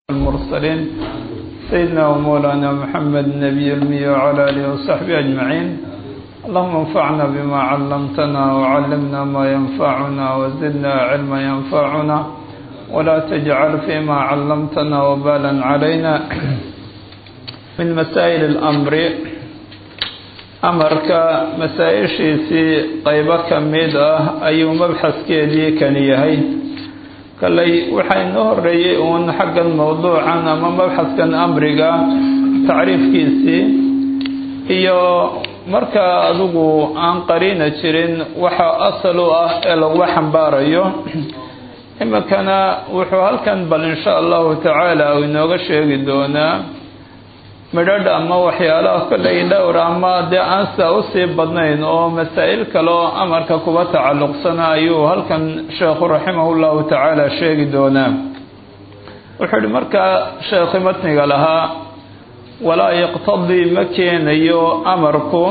المرسلين سيدنا ومولانا محمد النبي المي وعلى آله وصحبه أجمعين اللهم انفعنا بما علمتنا وعلمنا ما ينفعنا وزدنا علما ينفعنا ولا تجعل فيما علمتنا وبالا علينا من مسائل الأمر amarka masaa-ishiisii qaybo ka mid ah ayuu mabxaskeedii kani yahay kaley waxaa inoo horeeyey uun xaggan mowduucan ama mabxaskan amriga tacriifkiisii iyo marka adigu aan qariina jirin waxa asal u ah ee lagula xambaarayo iminkana wuxuu halkan bal insha allahu tacaala uu inooga sheegi doonaa midhadh ama waxyaalaha kolley dhowr ama dee aan saa usii badnayn oo masaa-il kale oo amarka kuba tacalluqsana ayuu halkan sheekhu raximah llahu tacaala sheegi doonaa wuxuu ihi markaa sheekhi matniga lahaa walaa yaqtadii ma keenayo amarku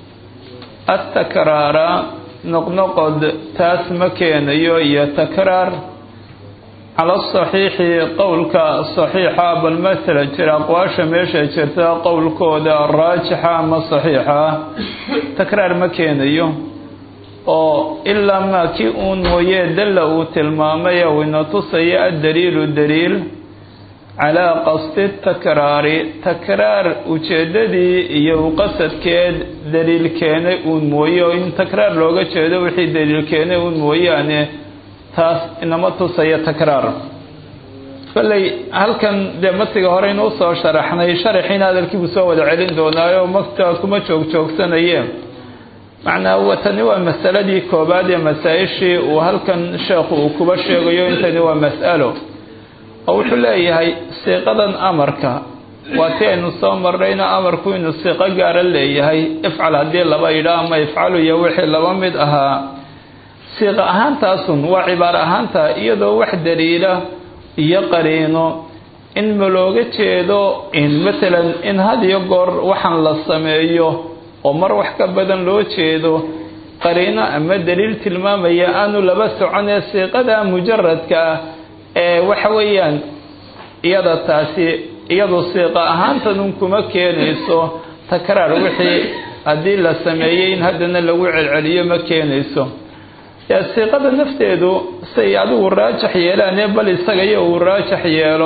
atakraara noqnoqod taas ma keenayo iyo takraar cala asaxiixi qowlka saxiixa bal masala jira aqwaasha meesha jirta qowlkooda raajixa ama saxiixa takraar ma keenayo oo ilaa maa kii uun mooye dalla uu tilmaamay ou ina tusaya addaliilu daliil calaa qasdi takraari takraar ujeeddadii iyo uqasadkeed daliil keenay uun mooye oo in takraar looga jeedo wixii daliil keenay uun mooyaane taas inama tusaya takraar kolley halkan dee matiga hore inuu soo sharaxnay sharaxiina hadalkiibuu soo wada celin doonaayo makta kuma joog joogsanaye macnaa tani waa masaladii koobaad ee masaa-ishii uu halkan sheekhu uu kuba sheegayo intani waa mas'alo oo wuxuu leeyahay siiqadan amarka waa ti aynu soo marnayna amarku inuu siiqo gaara leeyahay ifcal haddii laba yidhaa ama ifcalu iyo wixii laba mid ahaa siiqa ahaantaasun waa cibaaro ahaanta iyadoo wax daliila iyo qariino in ma looga jeedo in matalan in had iyo goor waxaan la sameeyo oo mar wax ka badan loo jeedo qariino ama daliil tilmaamaya aanu laba soconee siiqada mujaradka ah ee waxa weeyaan iyada taasi iyadu siiqa ahaantanun kuma keenayso takraar wixii haddii la sameeyey in haddana lagu celceliyo ma keenayso siiqada nafteedu say adigu raajax yeelaane bal isaga iyo uu raajax yeelo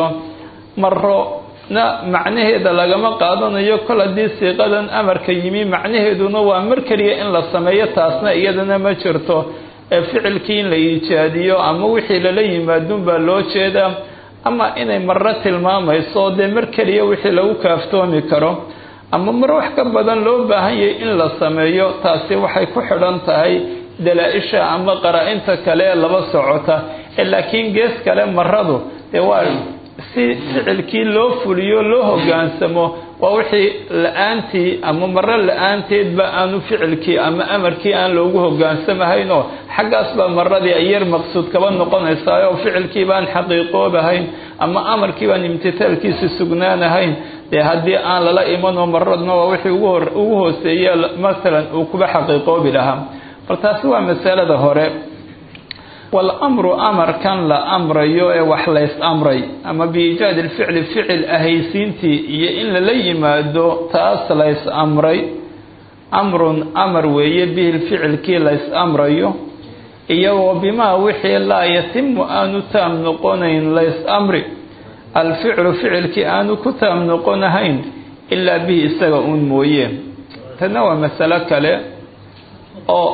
marona macnaheeda lagama qaadanayo kol haddii siiqadan amarka yimi macnaheeduna waa mar keliya in la sameeyo taasna iyadana ma jirto ee ficilkii in la iijaadiyo ama wixii lala yimaadun baa loo jeedaa ama inay marro tilmaamayso dee mar keliya wixii lagu kaaftoomi karo ama mar wax ka badan loo baahan yahay in la sameeyo taasi waxay ku xidhan tahay dalaa-isha ama qaraa-inta kale ee laba socota ee laakiin gees kale maradu dee waa si ficilkii loo fuliyo loo hogaansamo waa wixii la-aantii ama maro la-aanteedba aanu ficilkii ama amarkii aan loogu hogaansamahaynoo xaggaas baa maradii ay yar maqsuud kaba noqonaysaa oo ficilkii baan xaqiiqoobahayn ama amarkii baan imtitaalkiisi sugnaanahayn dee haddii aan lala imanoo maradna waa wixii ugu hooseeya masalan uu kuba xaqiiqoobi lahaa bal taasi waa masalada hore walamru amarkan la amrayo ee wax lays amray ama biiijaadi lficli ficil ahaysiintii iyo in lala yimaado taas lays amray amrun amar weeye bihi ficilkii lays amrayo iyagoo bimaa wixii laa yatimu aanu taam noqonayn lays amri alficlu ficilkii aanu ku taam noqonahayn ilaa bihi isaga uun mooye tana waa masalo kale oo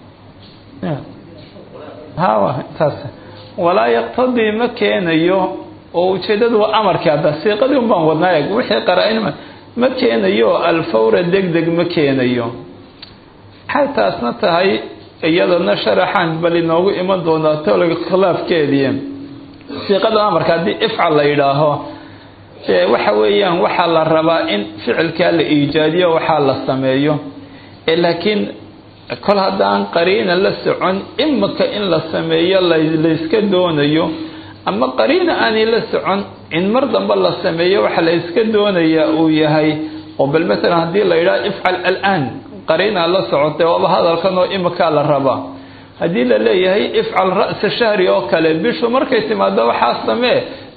hawa taas walaa yaqtadii ma keenayo oo ujeedadu waa amarkii hadda siiqadii un baan wadnaa eeg wixii qaraa-in ma keenayo alfawra deg deg ma keenayo maxay taasna tahay iyadana sharaxaan bal inoogu iman doonaa tolga khilaafkeedii siiqada amarka haddii ifcal la yidhaaho dee waxa weeyaan waxaa la rabaa in ficilkaa la iijaadiyo waxaa la sameeyo ee laakiin kol haddaan qariina la socon imika in la sameeyo layska doonayo ama qariina aanay la socon in mar dambe la sameeyo waxa la yska doonayaa uu yahay oo bal matalan haddii la yidhaha ifcal alaan qariinaa la socotay waaba hadalkan oo imikaa la rabaa haddii la leeyahay ifcal ra'sa shahri oo kale bishu markay timaado waxaa samee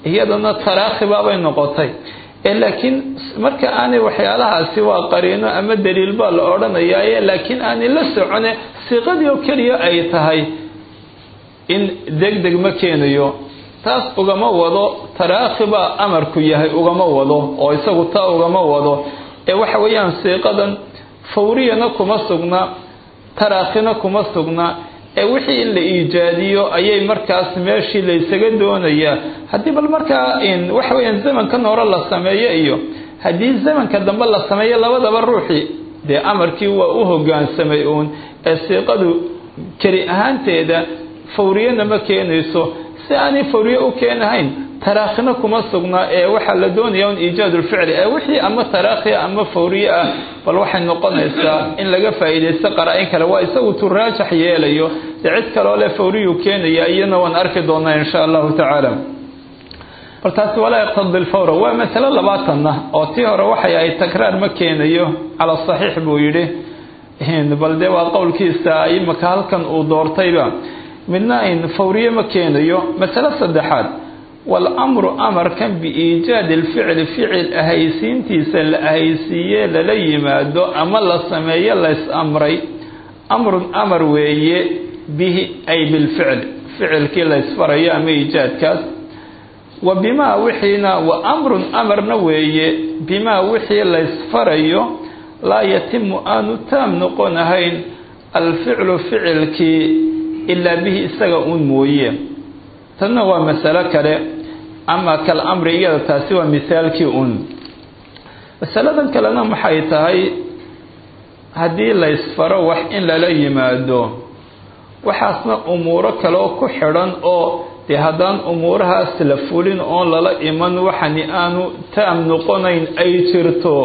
iyadana taraakhibaabay noqotay ee laakiin marka aanay waxyaalahaasi waa qariino ama daliil baa la odhanayaaye laakiin aanay la socone siiqadii oo keliya ay tahay in deg deg ma keenayo taas ugama wado taraakhi baa amarku yahay ugama wado oo isagu taa ugama wado ee waxa weeyaan siiqadan fawriyana kuma sugna taraakhina kuma sugna ee wixii in la iijaadiyo ayay markaas meeshii laysaga doonayaa haddii bal markaa waxa weeyaan zamankan hore la sameeyo iyo haddii zamanka dambe la sameeyo labadaba ruuxii dee amarkii waa u hogaansamay uun ee siiqadu keli ahaanteeda fawriyana ma keenayso si aanay fawriye u keenahayn taraakhina kuma sugna ee waxaa la doonaya un iijaad ulficli ee wixii ama taraakhi ama fawriye ah bal waxay noqonaysaa in laga faa'iidaysto qaraa-in kale waa isagu turaajax yeelayo dee cid kaloo le fawriyuu keenaya iyana waan arki doonaa insha allahu tacaala bal taasi walaa yaqtadi lfawra waa masalo labaatanna oo tii hore waxay ahayd takraar ma keenayo cala saxiix buu yidhi bal dee waa qowlkiisa imaka halkan uu doortayba midna in fawriye ma keenayo masalo saddexaad walamru amarkan biiijaadi lficli ficil ahaysiintiisa la ahaysiiye lala yimaado ama la sameeyo lays amray amrun amar weeye bihi ay bilficli ficilkii laysfarayo ama iijaadkaas wa bimaa wixiina wa amrun amarna weeye bimaa wixii laysfarayo laa yatimu aanu taam noqon ahayn alficlu ficilkii ilaa bihi isaga uun mooye tanna waa masalo kale ama kal amri iyada taasi waa misaalkii uun masaladan kalena maxay tahay haddii laysfaro wax in lala yimaado waxaasna umuuro kaleo ku xidhan oo dee haddaan umuurahaas la fulin oon lala iman waxani aanu taam noqonayn ay jirto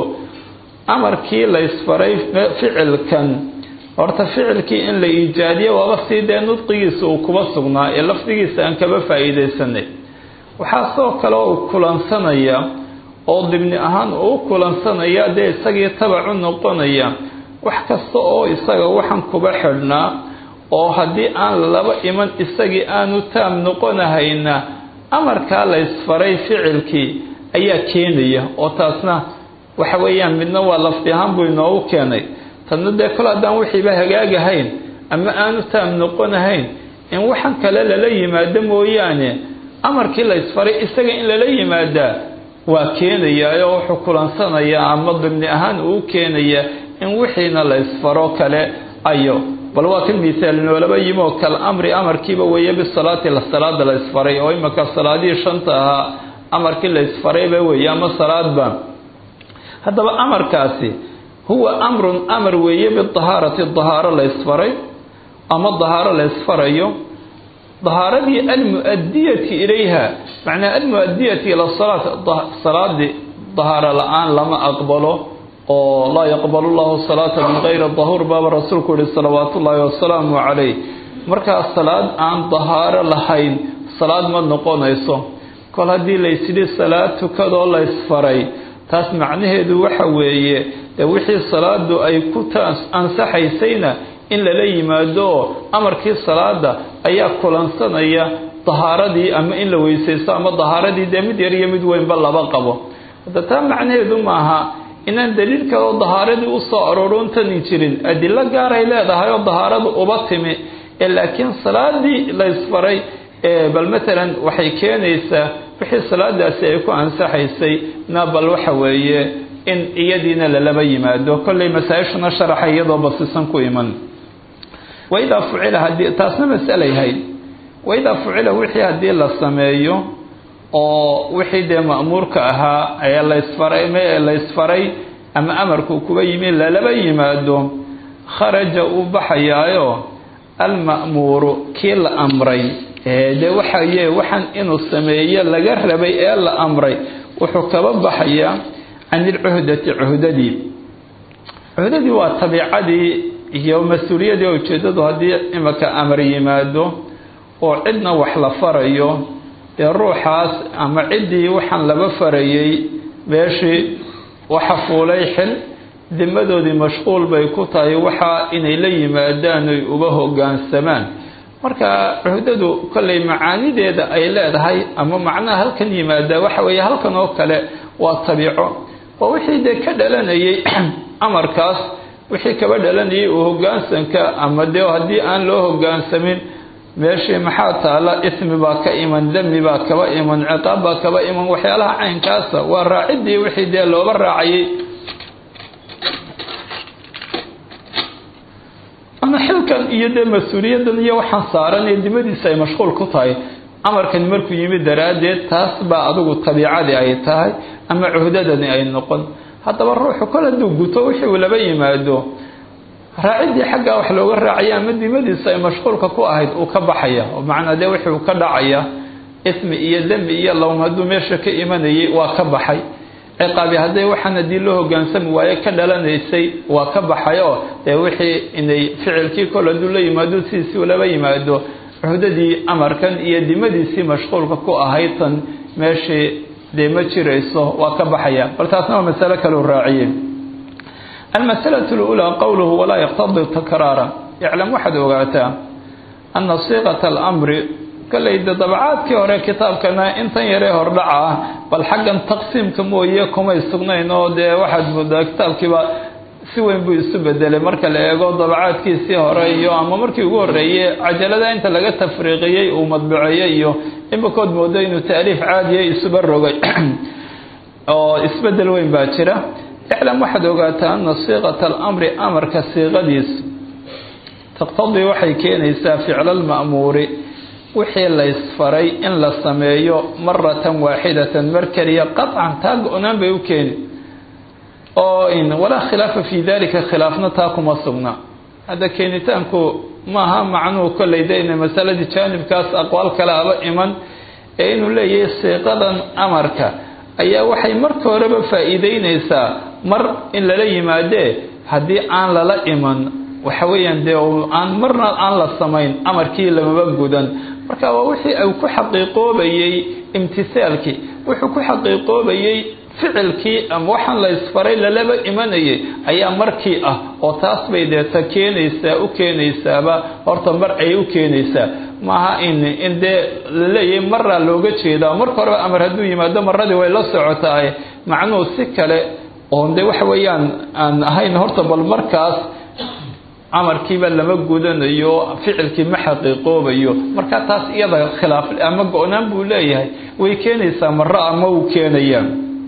amarkii laysfaray ficilkan horta ficilkii in la iijaadiyo waaba sii dee nudqigiisa uu kuba sugnaa ee lafdigiisa aan kaba faa'iidaysanay waxaa soo kale uu kulansanaya oo dibni ahaan uu u kulansanaya dee isagii tabacu noqonaya wax kasta oo isaga waxaan kuba xidhnaa oo haddii aan laba iman isagii aanu taam noqonahayna amarkaa laysfaray ficilkii ayaa keenaya oo taasna waxa weeyaan midna waa lafdi ahaan buu inoogu keenay tadna dee kol haddaan wixiiba hagaagahayn ama aanu taam noqonahayn in waxan kale lala yimaado mooyaane amarkii laysfaray isaga in lala yimaadaa waa keenayaa oo wuxuu kulansanayaa ama dibni ahaan uu keenaya in wixiina laysfaro kale ayo bal waa kan misaal noolaba yimoo kal amri amarkiiba weeye bisalaati salaada laysfaray oo imaka salaadihii shanta ahaa amarkii laysfarayba weeye ama salaadba haddaba amarkaasi huwa amrun amar weeye bidahaarati dahaaro laysfaray ama dahaaro laysfarayo dahaaradii almu'adiyati ilayha macnaa almu'adiyati ila salaat salaadii dahaaro la-aan lama aqbalo oo laa yaqbalu llahu salaata min gayri dahuur baaba rasuulku yihi salawaatu ullaahi wasalaamu calayh markaa salaad aan dahaaro lahayn salaad ma noqonayso kol haddii laysidhi salaad tukadoo laysfaray taas macnaheedu waxa weeye ee wixii salaadu ay ku ansaxaysayna in lala yimaado oo amarkii salaada ayaa kulansanaya dahaaradii ama in la weysaysto ama dahaaradii dee mid yar iyo mid weynba laba qabo hadda taa macnaheedu maaha inaan daliil kaleo dahaaradii u soo aroorontani jirin adilo gaaray leedahay oo dahaaradu uba timi ee laakiin salaadii laysfaray bal matalan waxay keenaysaa wixii salaadaasi ay ku ansaxaysay na bal waxa weeye in iyadiina lalaba yimaado kollay masaa-ishuna sharaxa iyadoo basisan ku iman waidaa fucila haddii taasna masalayahay waidaa fucila wixii haddii la sameeyo oo wixii dee ma'muurka ahaa ee laysfaray ee laysfaray ama amarku kuba yimi lalaba yimaado kharaja uu baxayaayo alma'muuru kii la amray dee waxaye waxaan inuu sameeyo laga rabay ee la amray wuxuu kaba baxayaa can ilcuhdati cuhdadii cuhdadii waa tabiicadii iyo mas-uuliyadii oo ujeeddadu haddii imaka amar yimaado oo cidna wax la farayo dee ruuxaas ama ciddii waxaan laba farayay meeshii waxa fuulay xil dimadoodii mashquul bay ku tahay waxaa inay la yimaadaan oy uba hoggaansamaan marka cuhdadu kollay macaanideeda ay leedahay ama macnaha halkan yimaada waxa weeye halkan oo kale waa tabiico waa wixii dee ka dhalanayay amarkaas wixii kaba dhalanayay uu hogaansanka ama dee haddii aan loo hogaansamin meeshii maxaa taala ismi baa ka iman demi baa kaba iman ciqaab baa kaba iman waxyaalaha caynkaasa waa raaciddii wixii dee looba raacayay ama xilkan iyo dee mas-uuliyadan iyo waxaan saaran ee dimadiisa ay mashquul ku tahay amarkani markuu yimid daraaddeed taas baa adigu tabiicadii ay tahay ama cuhdadani ay noqon haddaba ruuxu kol hadduu guto wixii uu laba yimaado raaciddii xaggaa wax looga raacaya ama dimadiisa ay mashquulka ku ahayd uu ka baxaya oo macnaa dee wixii uu ka dhacaya ismi iyo demi iyo lowm hadduu meesha ka imanayay waa ka baxay ciqaabi hadday waxaan haddii loo hogaansami waaye ka dhalanaysay waa ka baxay oo dee wixii inay ficilkii kol hadduu la yimaado sidiisii laba yimaado cuhdadii amarkan iyo dimadiisii mashquulka ku ahayd tan meeshii dee ma jirayso waa ka baxaya bal taasna waa masalo kaleu raaciyey almasalatu lulaa qowluhu walaa yaqtadi takraara iclam waxaad ogaataa ana siiqata alamri kolleyda dabacaadkii hore kitaabkana intan yaree hordhaca ah bal xaggan taqsiimka mooye kumay sugnayn oo dee waxaad moodaa kitaabkiiba si weyn buu isu bedelay marka la eego dabacaadkiisii hore iyo ama markii ugu horreeyey cajalada inta laga tafriiqiyey uu madbuceeyey iyo imikood moodo inuu taaliif caadiya isuba rogay oo isbedel weyn baa jira iclam waxaad ogaataa ana siiqata alamri amarka siiqadiis taqtadii waxay keenaysaa ficla alma'muuri wixii laysfaray in la sameeyo maratan waaxidatan mar keliya qaطcan taa go-naan bay u keeni oo walaa khilaafa fii dalika khilaafna taa kuma sugna hadda keenitaanku maaha macnuhu kolley de ina masaladii jaanibkaas aqwaal kale aba iman ee inuu leeyahay siiqadan amarka ayaa waxay marka horeba faa-iideyneysaa mar in lala yimaadee haddii aan lala iman waxa weeyaan dee aan marna aan la samayn amarkii lamaba gudan marka waa wixii uu ku xaqiiqoobayey imtisaalkii wuxuu ku xaqiiqoobayey ficilkii ama waxaan la isfaray lalaba imanayay ayaa markii ah oo taas bay deeta keenaysaa u keenaysaaba horta mar ayay u keenaysaa maaha in in dee laleeyahay maraa looga jeedaa marka horeba amar hadduu yimaado maradii way la socotaay macnuhu si kale oon de waxa weeyaan aan ahayn horta bal markaas amarkiiba lama gudanayo ficilkii ma xaqiiqoobayo marka taas iyada khilaaf ama go-naan buu leeyahay way keenaysaa maro ama uu keenaya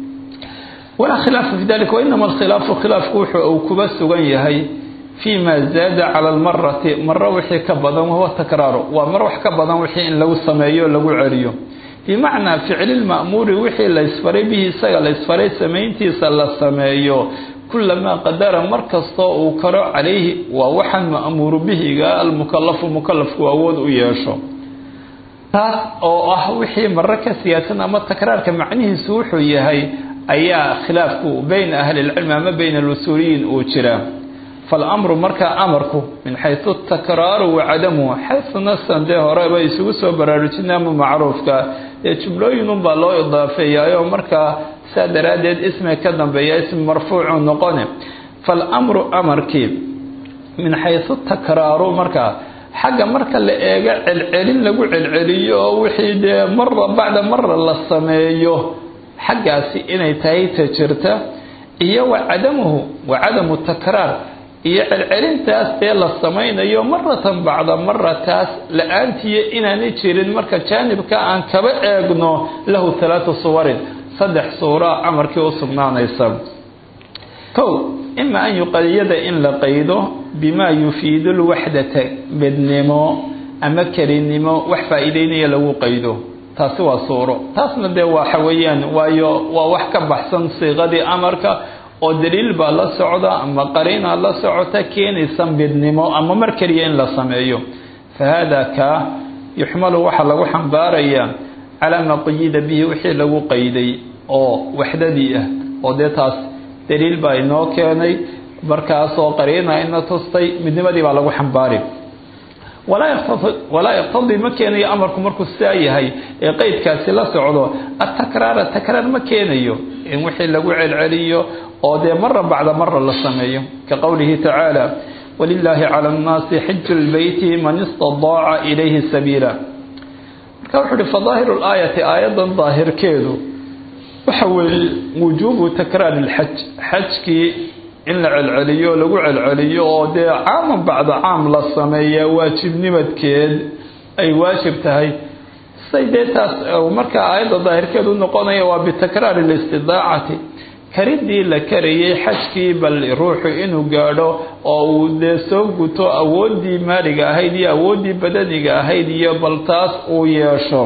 walaa khilaafa fi dalika wainama alkhilaafu khilaafku wuxuu uu kuba sugan yahay fii ma zaada cala almarati maro wixii ka badan wahuwa takraaru waa mar wax ka badan wixii in lagu sameeyo lagu celiyo bimacnaa ficli lma'muuri wixii laysfaray bihi isaga laysfaray samayntiisa la sameeyo kulamaa qadara mar kastoo uu karo calayhi waa waxaan ma'muuru bihiga almukalafu mukalafku awood u yeesho taas oo ah wixii maro ka siyaasan ama takraarka macnihiisu wuxuu yahay ayaa khilaafku bayna ahli lcilmi ama bayna alusuuliyiin uu jiraa falamru markaa amarku min xaysu takraaru wa cadamuhu xaysu nasan dee horeba isugu soo baraarujina ama macruufka dee jumlooyinunbaa loo idaafeeyaayo markaa saa daraaddeed ismi ka dambeeya ismi marfuucu noqone falamru amarkii min xaysu takraaru markaa xagga marka la eego celcelin lagu celceliyo oo wixii dee mara bacda mara la sameeyo xaggaasi inay tahay ta jirta iyo wa cadamuhu wa cadamu takraar iyo celcelintaas ee la samaynayo maratan bacda marataas la-aantiiyo inaanay jirin marka jaanibka aan kaba eegno lahu halaatu suwarin saddex suura amarkii u sugnaanaysa kow ima an yuqayada in la qaydo bimaa yufiidu lwaxdata bednimo ama kelinimo wax faa-iideynaya lagu qaydo taasi waa suuro taasna dee waxa weeyaan waayo waa wax ka baxsan siiqadii amarka oo daliil baa la socda ama qariina la socota keenaysa midnimo ama mar keliya in la sameeyo fa haada kaa yuxmalu waxaa lagu xambaarayaa calaa maa quyida bihi wixii lagu qayday oo waxdadii ah oo dee taas daliil baa inoo keenay markaasoo qariina ina tustay midnimadii baa lagu xambaari walaa yaqtadii ma keenayo amarku markuu sidaa yahay ee qeydkaasi la socdo atakraara takraar ma keenayo in wixii lagu celceliyo oo dee mara bacda mara la sameeyo ka qowlihi tacaala walilaahi cala annaasi xiju lbeyti man istadaaca ilayhi sabiila marka wuxuu uhi fadaahiru laayati aayaddan daahirkeedu waxa weeye wujuubu takraari lxaj xajkii in la celceliyo lagu celceliyo oo dee caaman bacda caam la sameeya waajibnimadkeed ay waajib tahay say dee taas markaa aayadda daahirkeedu noqonaya waa bitakraari listidaacati karidii la karayay xajkii bal ruuxu inuu gaadho oo uu dee soo guto awooddii maaliga ahayd iyo awooddii badaniga ahayd iyo bal taas uu yeesho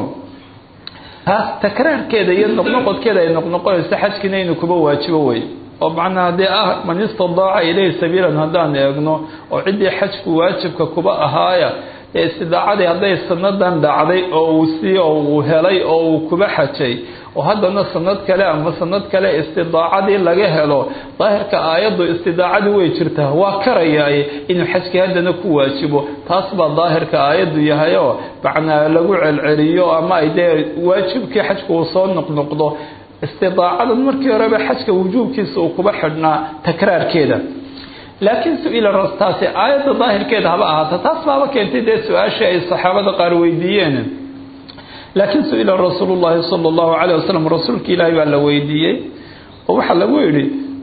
taas takraarkeeda iyo noqnoqodkeeda ay noqnoqonayso xajkiina inuu kuba waajibo wey oo macnaa dee ah man istidaaca ilayhi sabiilan haddaan eegno oo ciddii xajku waajibka kuba ahaaya ee istidaacadii hadday sanadan dhacday oo uu si oo uu helay oo uu kuba xajay oo haddana sanad kale ama sanad kale istidaacadii laga helo daahirka aayaddu istidaacadii way jirtaa waa karayaay inuu xajkii haddana ku waajibo taas baa daahirka aayaddu yahay oo macnaa lagu celceliyo ama ay dee waajibkii xajku uu soo noqnoqdo istidaacadan markii horeba xajka wujuubkiisa uu kuba xidhnaa takraarkeeda laakiin su-ila taasi aayadda daahirkeeda haba ahaata taas baaba keentay dee su-aashii ay saxaabada qaar weydiiyeen laakiin su-ila rasuulu llahi sala allahu calayh wasalam rasuulka ilaahi baa la weydiiyey oo waxaa lagu yidhi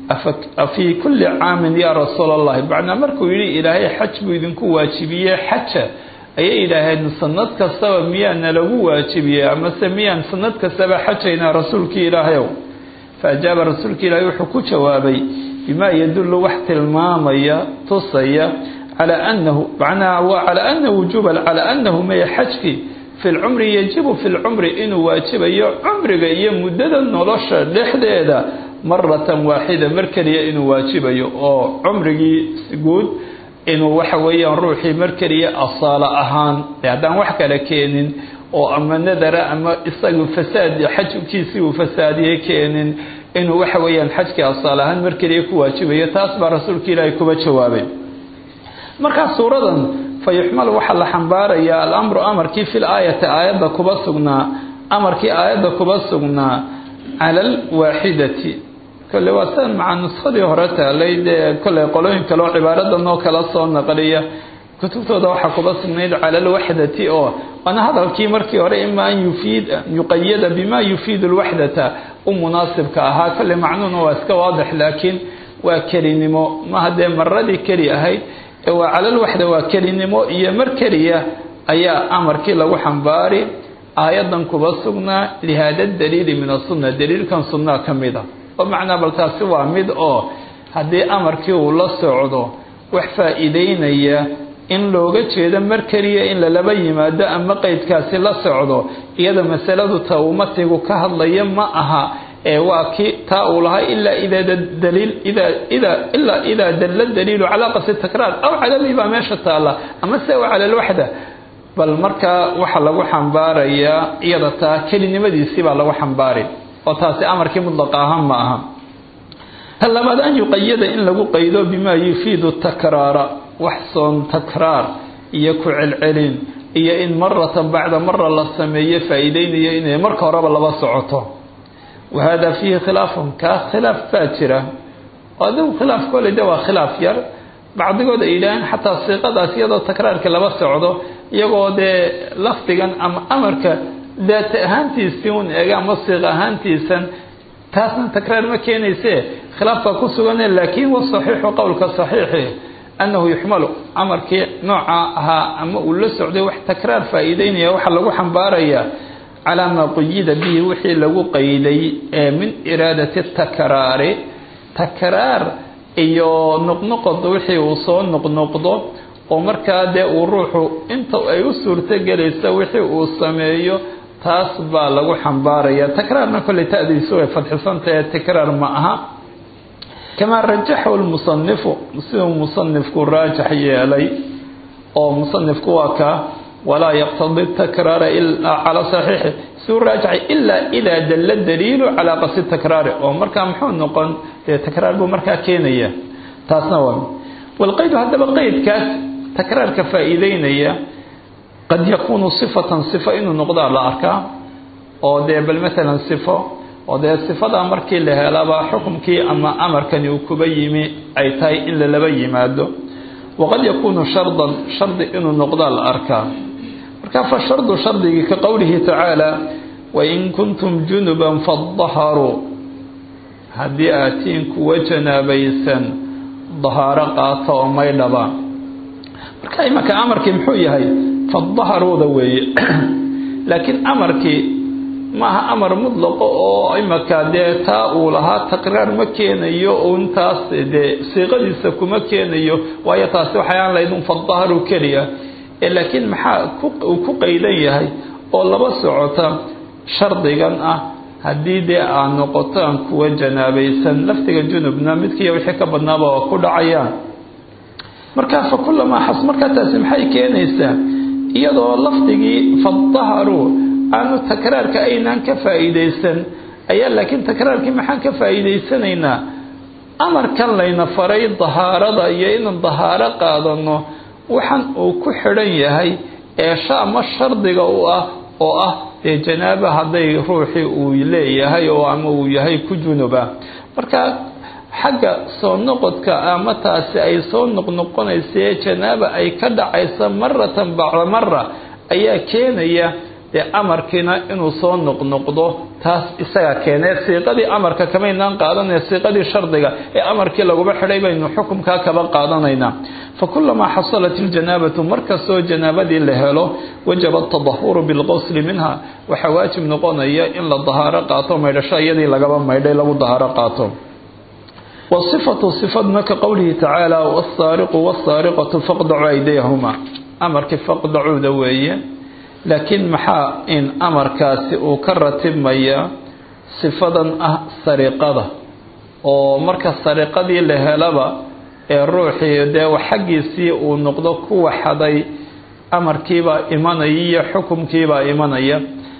afii kulli caamin yaa rasuula allahi macnaa markuu yidhi ilaahay xaj buu idinku waajibiyey xaja ayay yidhaaheen sanad kastaba miyaana lagu waajibiyey amase miyaan sanad kastaba xajaynaa rasuulkii ilaahayow fa ajaaba rasuulka ilaahay wuxuu ku jawaabay bima yadullu wax tilmaamaya tusaya calaa anahu macnaha waa calaa ana wujuuba calaa anahu maya xajki fi lcumri yajibu fi lcumri inuu waajibayo cumriga iyo muddada nolosha dhexdeeda maratan waaxida mar keliya inuu waajibayo oo cumrigii guud inuu waxa weeyaan ruuxii mar keliya asaalo ahaan haddaan wax kale keenin oo ama nadara ama isagu fasaad xajkiisii uu fasaadiyey keenin inuu waxa weeyaan xajkii asaal ahaan mar keliya ku waajibayo taas baa rasuulka ilaahay kuba jawaabay markaa suuradan fa yuxmalu waxaa la xambaarayaa alamru amarkii fil aayati aayadda kuba sugnaa amarkii aayadda kuba sugnaa cala alwaaxidati kole waa sidan maca nuskadii hore taalay dee kolley qolooyin kale oo cibaaradan oo kala soo naqliya kutubtooda waxaa kuba sugnayd cala alwaxdati oo waana hadalkii markii hore ima an yufiid yuqayada bima yufiidu lwaxdata u munaasibka ahaa kolley macnuuna waa iska waadix laakiin waa kelinimo maha dee maradii keli ahayd ee waa cala alwaxda waa kelinimo iyo mar keliya ayaa amarkii lagu xambaari aayadan kuba sugnaa lihaada daliili min asunna daliilkan sunnaa ka mid a oo macnaa bal taasi waa mid oo haddii amarkii uu la socdo wax faa'iideynaya in looga jeedo mar keliya in lalaba yimaado ama qeydkaasi la socdo iyada masaladu ta uu matigu ka hadlaya ma aha ee waa kii taa uu lahaa ilaa idaa daliil idaa idaa ilaa idaa dalla daliilu calaa qasdi takraar aw calalii baa meesha taalla ama se wa cala alwaxda bal markaa waxaa lagu xambaarayaa iyada taa kelinimadiisii baa lagu xambaari oo taasi amarkii mudlaqa ahaan ma aha ta labaad an yuqayada in lagu qaydo bimaa yufiidu takraara wax soon takraar iyo ku celcelin iyo in maratan bacda mara la sameeyo faa'iideynayo inay marka horeba laba socoto wa hada fiihi khilaafun kaa khilaaf baa jira adigu khilaaf kole de waa khilaaf yar bacdigood ay yidhaaheen xataa siiqadaas iyadoo takraarka laba socdo iyagoo dee lafdigan ama amarka daata ahaantiisii un eega ama siiq ahaantiisan taasna takraar ma keenayse khilaaf baa ku sugane laakiin wasaxiixu qowlka saxiixi annahu yuxmalu amarkii nooca ahaa ama uu la socday wax takraar faa'iideynaya waxaa lagu xambaarayaa calaa maa quyida bihi wixii lagu qayday ee min iraadati takraari takraar iyo noqnoqod wixii uu soo noqnoqdo oo markaa dee uu ruuxu inta ay u suurto gelaysa wixii uu sameeyo taas baa lagu xambaaraya takraarna kolley ta'diisu way fadxisantahe takraar ma aha kamaa rajaxahu lmusanifu siduu musanifku raajax yeelay oo musanifku waa kaa walaa yaqtadi takraara ilaa calaa saxiixi siduu raajaxay ilaa idaa dalla daliilu calaa qasdi takraari oo markaa muxuu noqon dee takraar buu markaa keenaya taasna waa walqaydu haddaba qeydkaas takraarka faa'iideynaya qad yakuunu sifatan sifo inuu noqdaa la arkaa oo dee bal maalan sifo oo dee sifadaa markii la helaba xukumkii ama amarkani uu kuba yimi ay tahay in lalaba yimaado waqad yakuunu shardan shardi inuu noqdaa la arkaa marka fa shardu shardigii ka qowlihi tacaala wain kuntum junuban fadaharuu haddii aad tihiin kuwa janaabaysan dahaaro qaata oo maydhaba marka imanka amarkii muxuu yahay fadaharuuda weeye laakiin amarkii maaha amar mutlaqo oo imanka dee taa uu lahaa taqraar ma keenayo untaas dee siiqadiisa kuma keenayo waayo taasi waxay aan lahayd un fadaharu keliya laakiin maxaa uu ku qaydan yahay oo laba socota shardigan ah haddii dee aad noqotaan kuwa janaabaysan laftiga junubna midkiiyo wixii ka badnaaba oo ku dhacayaan markaa fa kulamaa xas markaa taasi maxay keenaysaa iyadoo lafdigii fadaharuu aanu takraarka aynaan ka faa'iidaysan ayaa laakiin takraarkii maxaan ka faa'iidaysanaynaa amarkan layna faray dahaarada iyo inaan dahaaro qaadano waxaan uu ku xidhan yahay eesha ama shardiga u ah oo ah dee janaaba hadday ruuxii uu leeyahay oo ama uu yahay ku junuba marka xagga soo noqodka ama taasi ay soo noqnoqonaysae janaaba ay ka dhacaysa maratan bacda mara ayaa keenaya dee amarkiina inuu soo noqnoqdo taas isaga keenee siiqadii amarka kamaynaan qaadanaya siiqadii shardiga ee amarkii laguma xidhay baynu xukumkaa kaba qaadanaynaa fa kulamaa xasalat iljanaabatu markastoo janaabadii la helo wajaba atadahuru bilqosli minha waxaa waajib noqonaya in la dahaaro qaato maydhasho iyadii lagaba maydhay lagu dahaaro qaato wasifatu sifadna ka qowlihi tacaala wasaariqu wasaariqatu faqdacu aydayahuma amarkii faqdacuuda weeye laakiin maxaa in amarkaasi uu ka ratibmaya sifadan ah sariqada oo marka sariqadii la helaba ee ruuxii dee xaggiisii uu noqdo kuwa xaday amarkiibaa imanaya iyo xukumkiibaa imanaya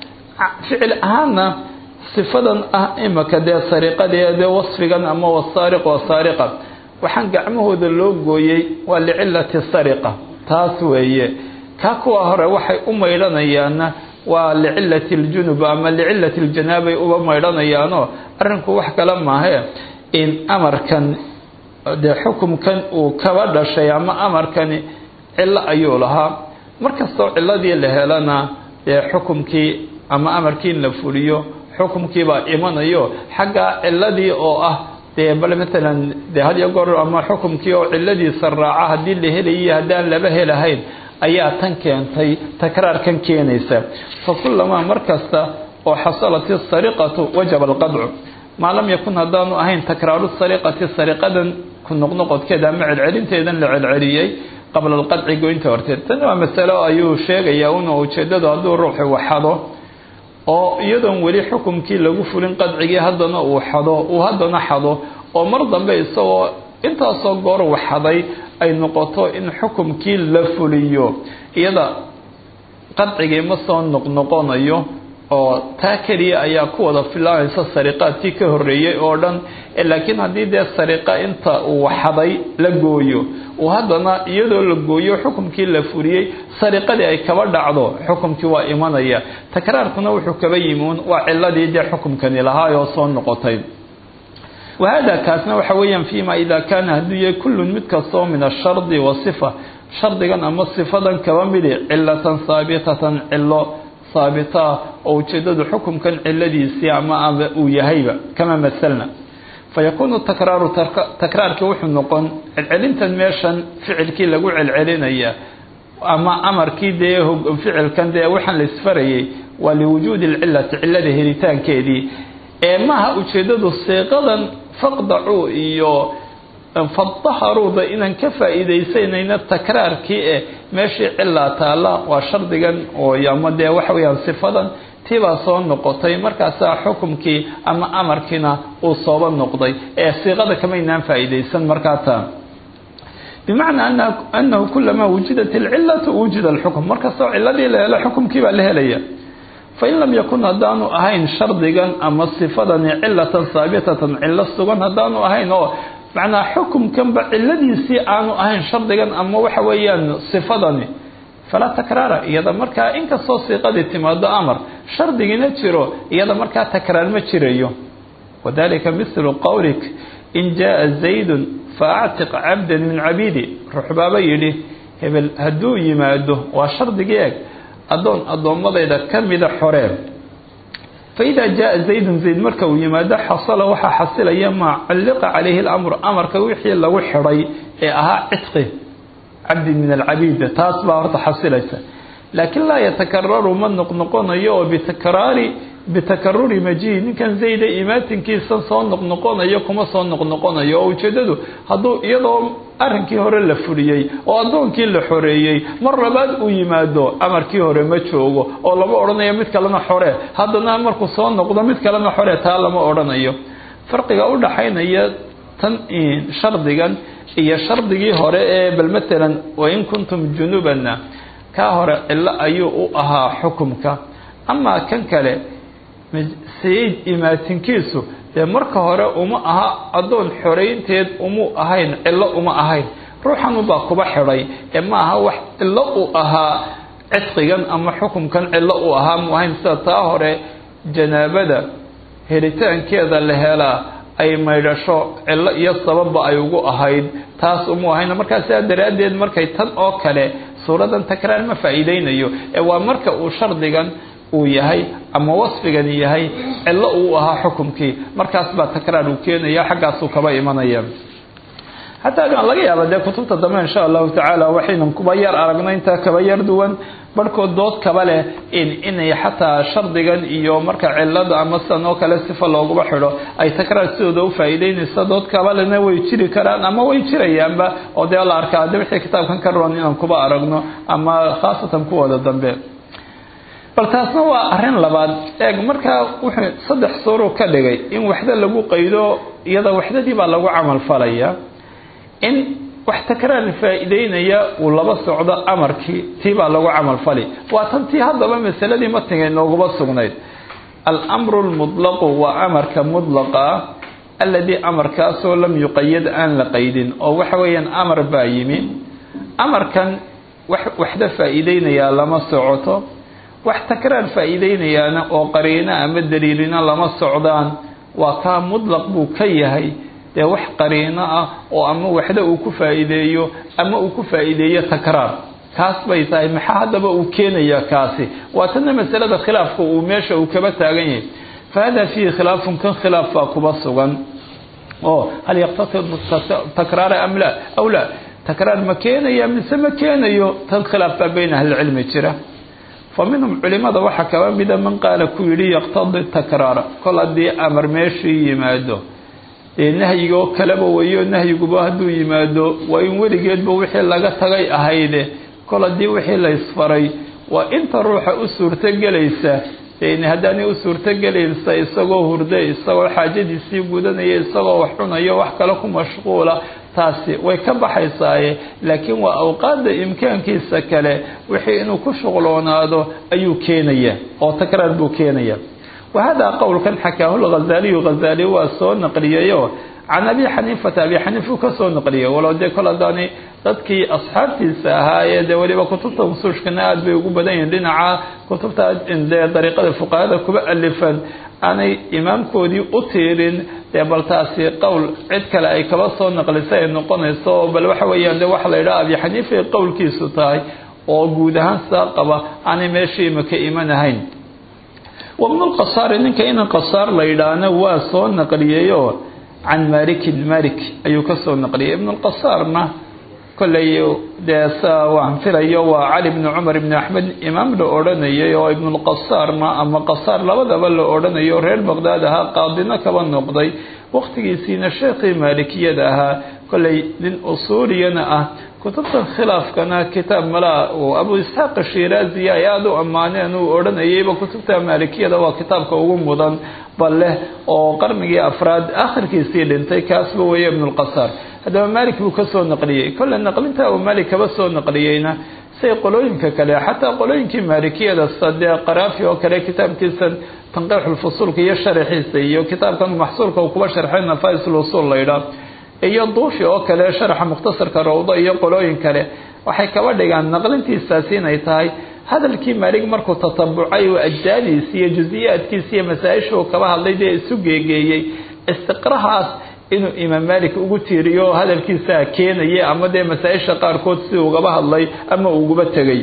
ficil ahaanna sifadan ah imaka dee sariqadee dee wasfigan ama wasaariq wasaariqa waxaan gacmahooda loo gooyey waa licilati sariqa taas weeye ka kuwa hore waxay u maydhanayaanna waa licilati ljunub ama licilati ljanaabay uba maydhanayaanoo arrinku wax kale maahe in amarkan dee xukumkan uu kaba dhashay ama amarkani cillo ayuu lahaa markastoo ciladii la helana dee xukumkii ama amarkii in la fuliyo xukumkiibaa imanayo xagga ciladii oo ah dee bal matalan dee had iyo goor ama xukumkii oo ciladiisa raaca haddii la helayiyo haddaan laba helahayn ayaa tan keentay takraarkan keenaysa fa kulamaa mar kasta oo xasalat isariqatu wajaba alqadcu maa lam yakun haddaanu ahayn takraaru sariqati sariqadan ku noqnoqodkeeda ama celcelinteedan la celceliyey qabla alqadci goynta horteed tani waa masalo ayuu sheegayaa una ujeedadu hadduu ruuxu waxado oo iyadoon weli xukumkii lagu fulin qadcigii haddana uu xado uu haddana xado oo mar dambe isagoo intaasoo goor waxaday ay noqoto in xukumkii la fuliyo iyada qadcigii ma soo noqnoqonayo oo taa keliya ayaa ku wada filaanaysa sariqaadkii ka horreeyey oo dhan laakiin haddii dee sariqa inta uu waxaday la gooyo uu haddana iyadoo la gooyo xukumkii la fuliyey sariqadii ay kaba dhacdo xukumkii waa imanaya takraarkuna wuxuu kaba yimiun waa ciladii dee xukumkani lahaayoo soo noqotay wahada kaasna waxa weeyaan fiima ida kaana hadduu yahay kullun mid kastoo min ashardi wasifa shardigan ama sifadan kaba midi cilatan haabitatan cilo haabitaa oo ujeedadu xukumkan ciladiisii ama aba uu yahayba kama masalna fayakuunu takraaru takraarkii wuxuu noqon celcelintan meeshan ficilkii lagu celcelinaya ama amarkii dee ficilkan dee waxaan la isfarayay waa liwujuudi lcilati cilada helitaankeedii ee maaha ujeedadu siiqadan faqdacuu iyo fadaharuuda inaan ka faa'iidaysanayno takraarkii eh meeshii cilaa taalla waa shardigan oo ama dee waxa weeyaan sifadan tiibaa soo noqotay markaasaa xukumkii ama amarkiina uu sooba noqday ee siiqada kamaynaan faa'iidaysan markaata bimacnaa anahu kulamaa wujidat alcilatu wujida alxukm markastoo ciladii la helo xukumkii baa la helaya fain lam yakun haddaanu ahayn shardigan ama sifadani cilatan haabitatan cilo sugan haddaanu ahayn oo macnaa xukumkanba ciladiisii aanu ahayn shardigan ama waxa weeyaan sifadani falaa takraara iyada markaa inkastoo siiqadii timaado amar shardigina jiro iyada markaa takraar ma jirayo wadalika mithlu qowlik in jaa zaydun faactiq cabdan min cabiidi ruxbaaba yidhi hebel hadduu yimaado waa shardigii eg addoon addoommadayda ka mida xoreen fa idaa jaa zaydun zayd marka uu yimaado xasala waxaa xasilaya maa culliqa calayhi lamru amarka wixii lagu xidhay ee ahaa cidqi cabdin min alcabiid taas baa horta xasilaysa laakiin laa yatakararu ma noqnoqonayo oo bitakraari bitakaruri majihi ninkan zayda imaatinkiisa soo noqnoqonayo kuma soo noqnoqonayo oo ujeedadu hadduu iyadoo arrinkii hore la fuliyey oo addoonkii la xoreeyey mar labaad uu yimaado amarkii hore ma joogo oo lama odhanayo mid kalena xore haddana markuu soo noqdo mid kalena xore taa lama odhanayo farqiga u dhaxaynaya tan shardigan iyo shardigii hore ee bal matalan wain kuntum junubana kaa hore cilo ayuu u ahaa xukumka amaa kan kale sayid imaatinkiisu dee marka hore uma aha addoon xoraynteed umu ahayn cilo uma ahayn ruuxanubaa kuba xidhay ee ma aha wax cilo u ahaa cidqigan ama xukumkan cilo u ahaa mu ahayn sida taa hore janaabada helitaankeeda la helaa ay maydhasho cilo iyo sababba ay ugu ahayd taas umu ahayn markaa sidaa daraaddeed markay tan oo kale suuradan takraar ma faa'iideynayo ee waa marka uu shardigan uu yahay ama wasfigani yahay cilo uu ahaa xukumkii markaas baa takraar uu keenaya xaggaasuu kaba imanaya xataa aan laga yaaba dee kutubta dambe insha allahu tacaala waxaynan kuba yar aragno intaa kaba yar duwan barhkood dood kaba leh inay xataa shardigan iyo marka cilada ama sidan oo kale sifa looguba xidho ay takraar sidooda u faa'iideynaysa dood kaba lena way jiri karaan ama way jirayaanba oo dee la arkaa de wixii kitaabkan ka roon inaan kuba aragno ama khaasatan kuwooda dambe bal taasna waa arrin labaad eeg markaa wuxuu saddex suuruu ka dhigay in waxda lagu qaydo iyada waxdadii baa lagu camal falaya in wax takraar faa'iideynaya uu laba socdo amarkii tii baa lagu camal fali waa tan tii haddaba masaladii matiga inooguma sugnayd alamru lmutlaqu waa amarka mudlaqa ah alladii amarkaasoo lam yuqayad aan la qaydin oo waxa weeyaan amar baa yimi amarkan wax waxda faa'iideynayaa lama socoto wax takraar faa'iideynayaana oo qariino ama daliilina lama socdaan waa kaa mudlaq buu ka yahay dee wax qariino ah oo ama waxda uu ku faa'iideeyo ama uu ku faa'iideeyo takraar kaas bay tahay maxaa haddaba uu keenaya kaasi waa tanna masalada khilaafka uu meesha uu kaba taagan yahay fa hada fiihi khilaafun kan khilaaf baa kuba sugan oo hal yaqtasid takraara am la aw la takraar ma keenaya mise ma keenayo tan khilaaf baa bayna ahlicilmi jira fa minhum culimada waxaa kaba mida man qaala ku yidhi yaqtadi takraara kol haddii amar meeshii yimaado dee nahyigoo kaleba weyo nahyiguba hadduu yimaado waa in weligeedba wixii laga tagay ahayde kol haddii wixii la ysfaray waa inta ruuxa u suurtogelaysa deen haddaanay u suurtogelaysa isagoo hurde isagoo xaajadiisii gudanaya isagoo wax cunayo wax kale ku mashquula taasi way ka baxaysaaye laakiin waa awqaadda imkaankiisa kale wixii inuu ku shuqloonaado ayuu keenaya oo takraar buu keenaya wahada qowlkan xakaahu lghazaaliyu ghazaali waa soo naqliyayo can abi xaniifata abi xaniifu ka soo naqliyay walow dee kol haddaani dadkii asxaabtiisa ahaayee dee weliba kutubta usuushkana aada bay ugu badan yihiin dhinaca kutubta dee dariiqada fuqahada kuba alifan aanay imaamkoodii u tiirin dee bal taasi qowl cid kale ay kaba soo naqlisa ay noqonayso bal waxa weeyaan de waxa la yidhaha abi xaniifa ay qowlkiisu tahay oo guud ahaan saa qaba aanay meeshii maka imanahayn wabnu lqasaari ninka inan qasaar la yidhaahna waa soo naqliyeyo can malikin malik ayuu ka soo naqliyay ibnu lqasaarna kollay dee sa waan filayo waa cali bni cumar ibni axmed imaam la odhanayay oo ibnulqasaarna ama qasaar labadaba la odhanayo reer baqdaad ahaa qaadino kaba noqday waqtigiisiina sheekhii maalikiyada ahaa kollay nin usuuliyana ah kutubtan khilaafkana kitaab malaa uu abu isxaaq shiraazi ay aada u ammaaneen uu odhanayayba kutubta maalikiyada waa kitaabka ugu mudan bal leh oo qarnigii afraad akhirkiisii dhintay kaasba weeye ibnulqasaar haddaba maalik buu ka soo naqliyey kolle naqlinta uu maalik kaba soo naqliyeyna say qolooyinka kale xataa qolooyinkii maalikiyada sadee qaraafi oo kale kitaabkiisan tanqiixulfusuulka iyo sharaxiisa iyo kitaabkan maxsuulka uu kuba sharxay nafais-lusuul laydhaa iyo duufi oo kale sharaxa mukhtasarka rawdo iyo qolooyin kale waxay kaba dhigaan naqlintiisaasi inay tahay hadalkii maalig markuu tatabucay oo ajdaadiisi iyo jusiyaadkiisi iyo masaa-isha uu kaba hadlay dee isu geegeeyey istiqrahaas inuu imaam malik ugu tiiriyo hadalkiisaa keenaya ama dee masaa-isha qaarkood si ugaba hadlay ama uguba tegay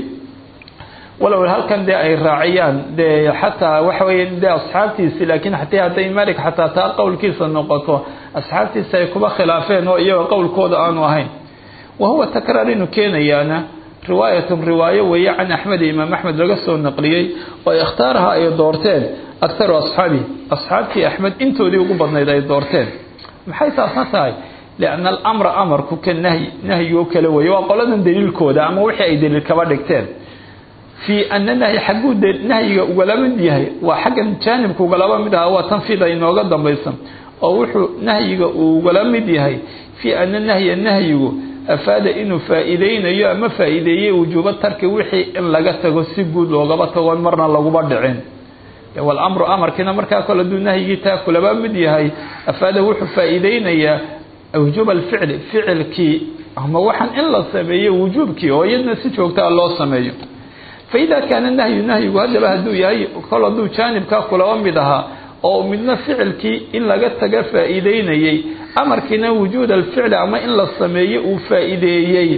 walow halkan dee ay raaciyaan dee xataa waxa weeye dee asxaabtiisi laakiin hatii hadday malik xataa taa qowlkiisa noqoto asxaabtiisa ay kuba khilaafeen oo iyaga qowlkooda aanu ahayn wa huwa takraar inuu keenayaana riwaayatun riwaayo weeye can axmed imaam axmed laga soo naqliyey oo ikhtaaraha ay doorteen aktaru asxaabi asxaabtii axmed intoodii ugu badnayd ay doorteen maxay taasna tahay lianna alamra amarku ka nahyi nahyigo kale weeye waa qoladan daliilkooda ama wixii ay daliil kaba dhigteen fii ana nahyi xagguu nahyiga ugala mid yahay waa xaggan jaanibka ugalaba mid aha waa tanfiida inooga dambaysan oo wuxuu nahyiga uu ugala mid yahay fii ana nahya nahyigu afaada inuu faa-iideynayo ama faa-iideeyey wujuubo tarki wixii in laga tago si guud loogaba tago marna laguba dhicin walamru amarkiina markaa kole aduu nahyigii taa kulaba mid yahay afaada wuxuu faa-iideynayaa wujuuba alficli ficilkii ama waxaan in la sameeyo wujuubkii oo iyadna si joogtaa loo sameeyo faida kaana nahyu nahyigu haddaba hadduu yahay kol hadduu jaanibkaa kulaba mid ahaa oo midna ficilkii in laga taga faa-iideynayey amarkiina wujuud alficli ama in la sameeyo uu faa-iideeyey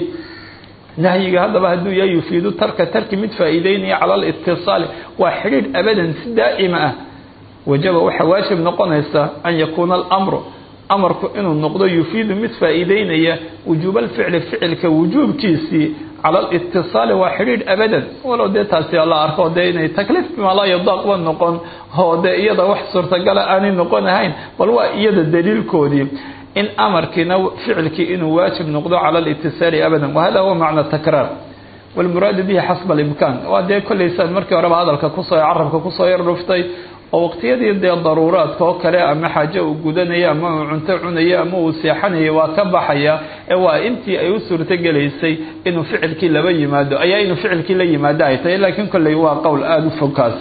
nahyiga haddaba hadduu yahay yufiidu tarka tarki mid faa-iideynaya cala alitisaali waa xidhiidh abadan si daa'ima ah wajaba waxaa waajib noqonaysa an yakuuna alamru amarku inuu noqdo yufiidu mid faa-iideynaya wujuuba alficli ficilka wujuubkiisii cala alitisaali waa xidhiidh abadan walow dee taasi la arko dee inay takliif bimaa laa yadaaqba noqon oo dee iyada wax suurtagala aanay noqon ahayn bal waa iyada daliilkoodii in amarkiina ficilkii inuu waajib noqdo cala alitisaali abadan wahada huwa macna takraar walmuraadu bihi xasba alimkaan waa dee kolleysaan markii horeba hadalka kusoo carabka kusoo yar dhuftay oo waqtiyadii dee daruuraadka oo kale ama xaajo uu gudanaya ama uu cunto cunaya ama uu seexanaya waa ka baxaya ee waa intii ay u suurtogelaysay inuu ficilkii laba yimaado ayaa inuu ficilkii la yimaado ay tahay laakiin kolley waa qowl aada u fogkaas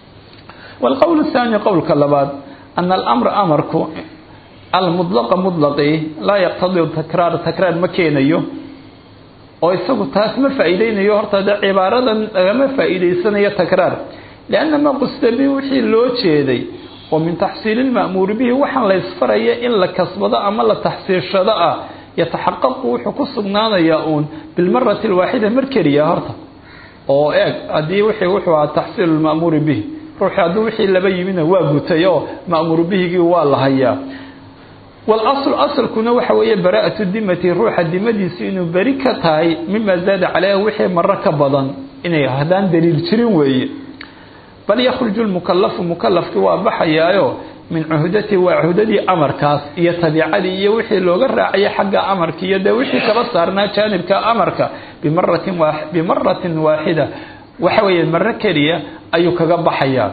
waalqowl athaani qowlka labaad ana alamra amarku almudlaqa mudlaqi laa yaqtadii takraar takraar ma keenayo oo isagu taas ma faa-iideynayo horta de cibaaradan lagama faa-iideysanayo takraar lianna maa qusida bihi wixii loo jeeday oo min taxsiili lma'muuri bihi waxaan la ysfaraya in la kasbado ama la taxsiishado ah yataxaqaqu wuxuu ku sugnaanayaa uun bilmarati alwaaxida mar keliya horta oo eeg haddii wixii wuxuu ahaa taxsiilu lma'muuri bihi ruuxii hadduu wixii laba yimidna waa gutay oo ma'muuru bihigii waa la hayaa walaslu asalkuna waxa weeye baraa'atu dimati ruuxa dimadiisu inuu beri ka tahay mima zaada caleyha wixii maro ka badan inay haddaan daliil jirin weeye bal yakhruju lmukalafu mukalafkii waa baxayaayo min cuhdati waa cuhdadii amarkaas iyo tabiicadii iyo wixii looga raacaya xagga amarka iyo dee wixii kaba saarnaa jaanibka amarka bimaratin bimaratin waaxida waxa weeye maro keliya ayuu kaga baxayaa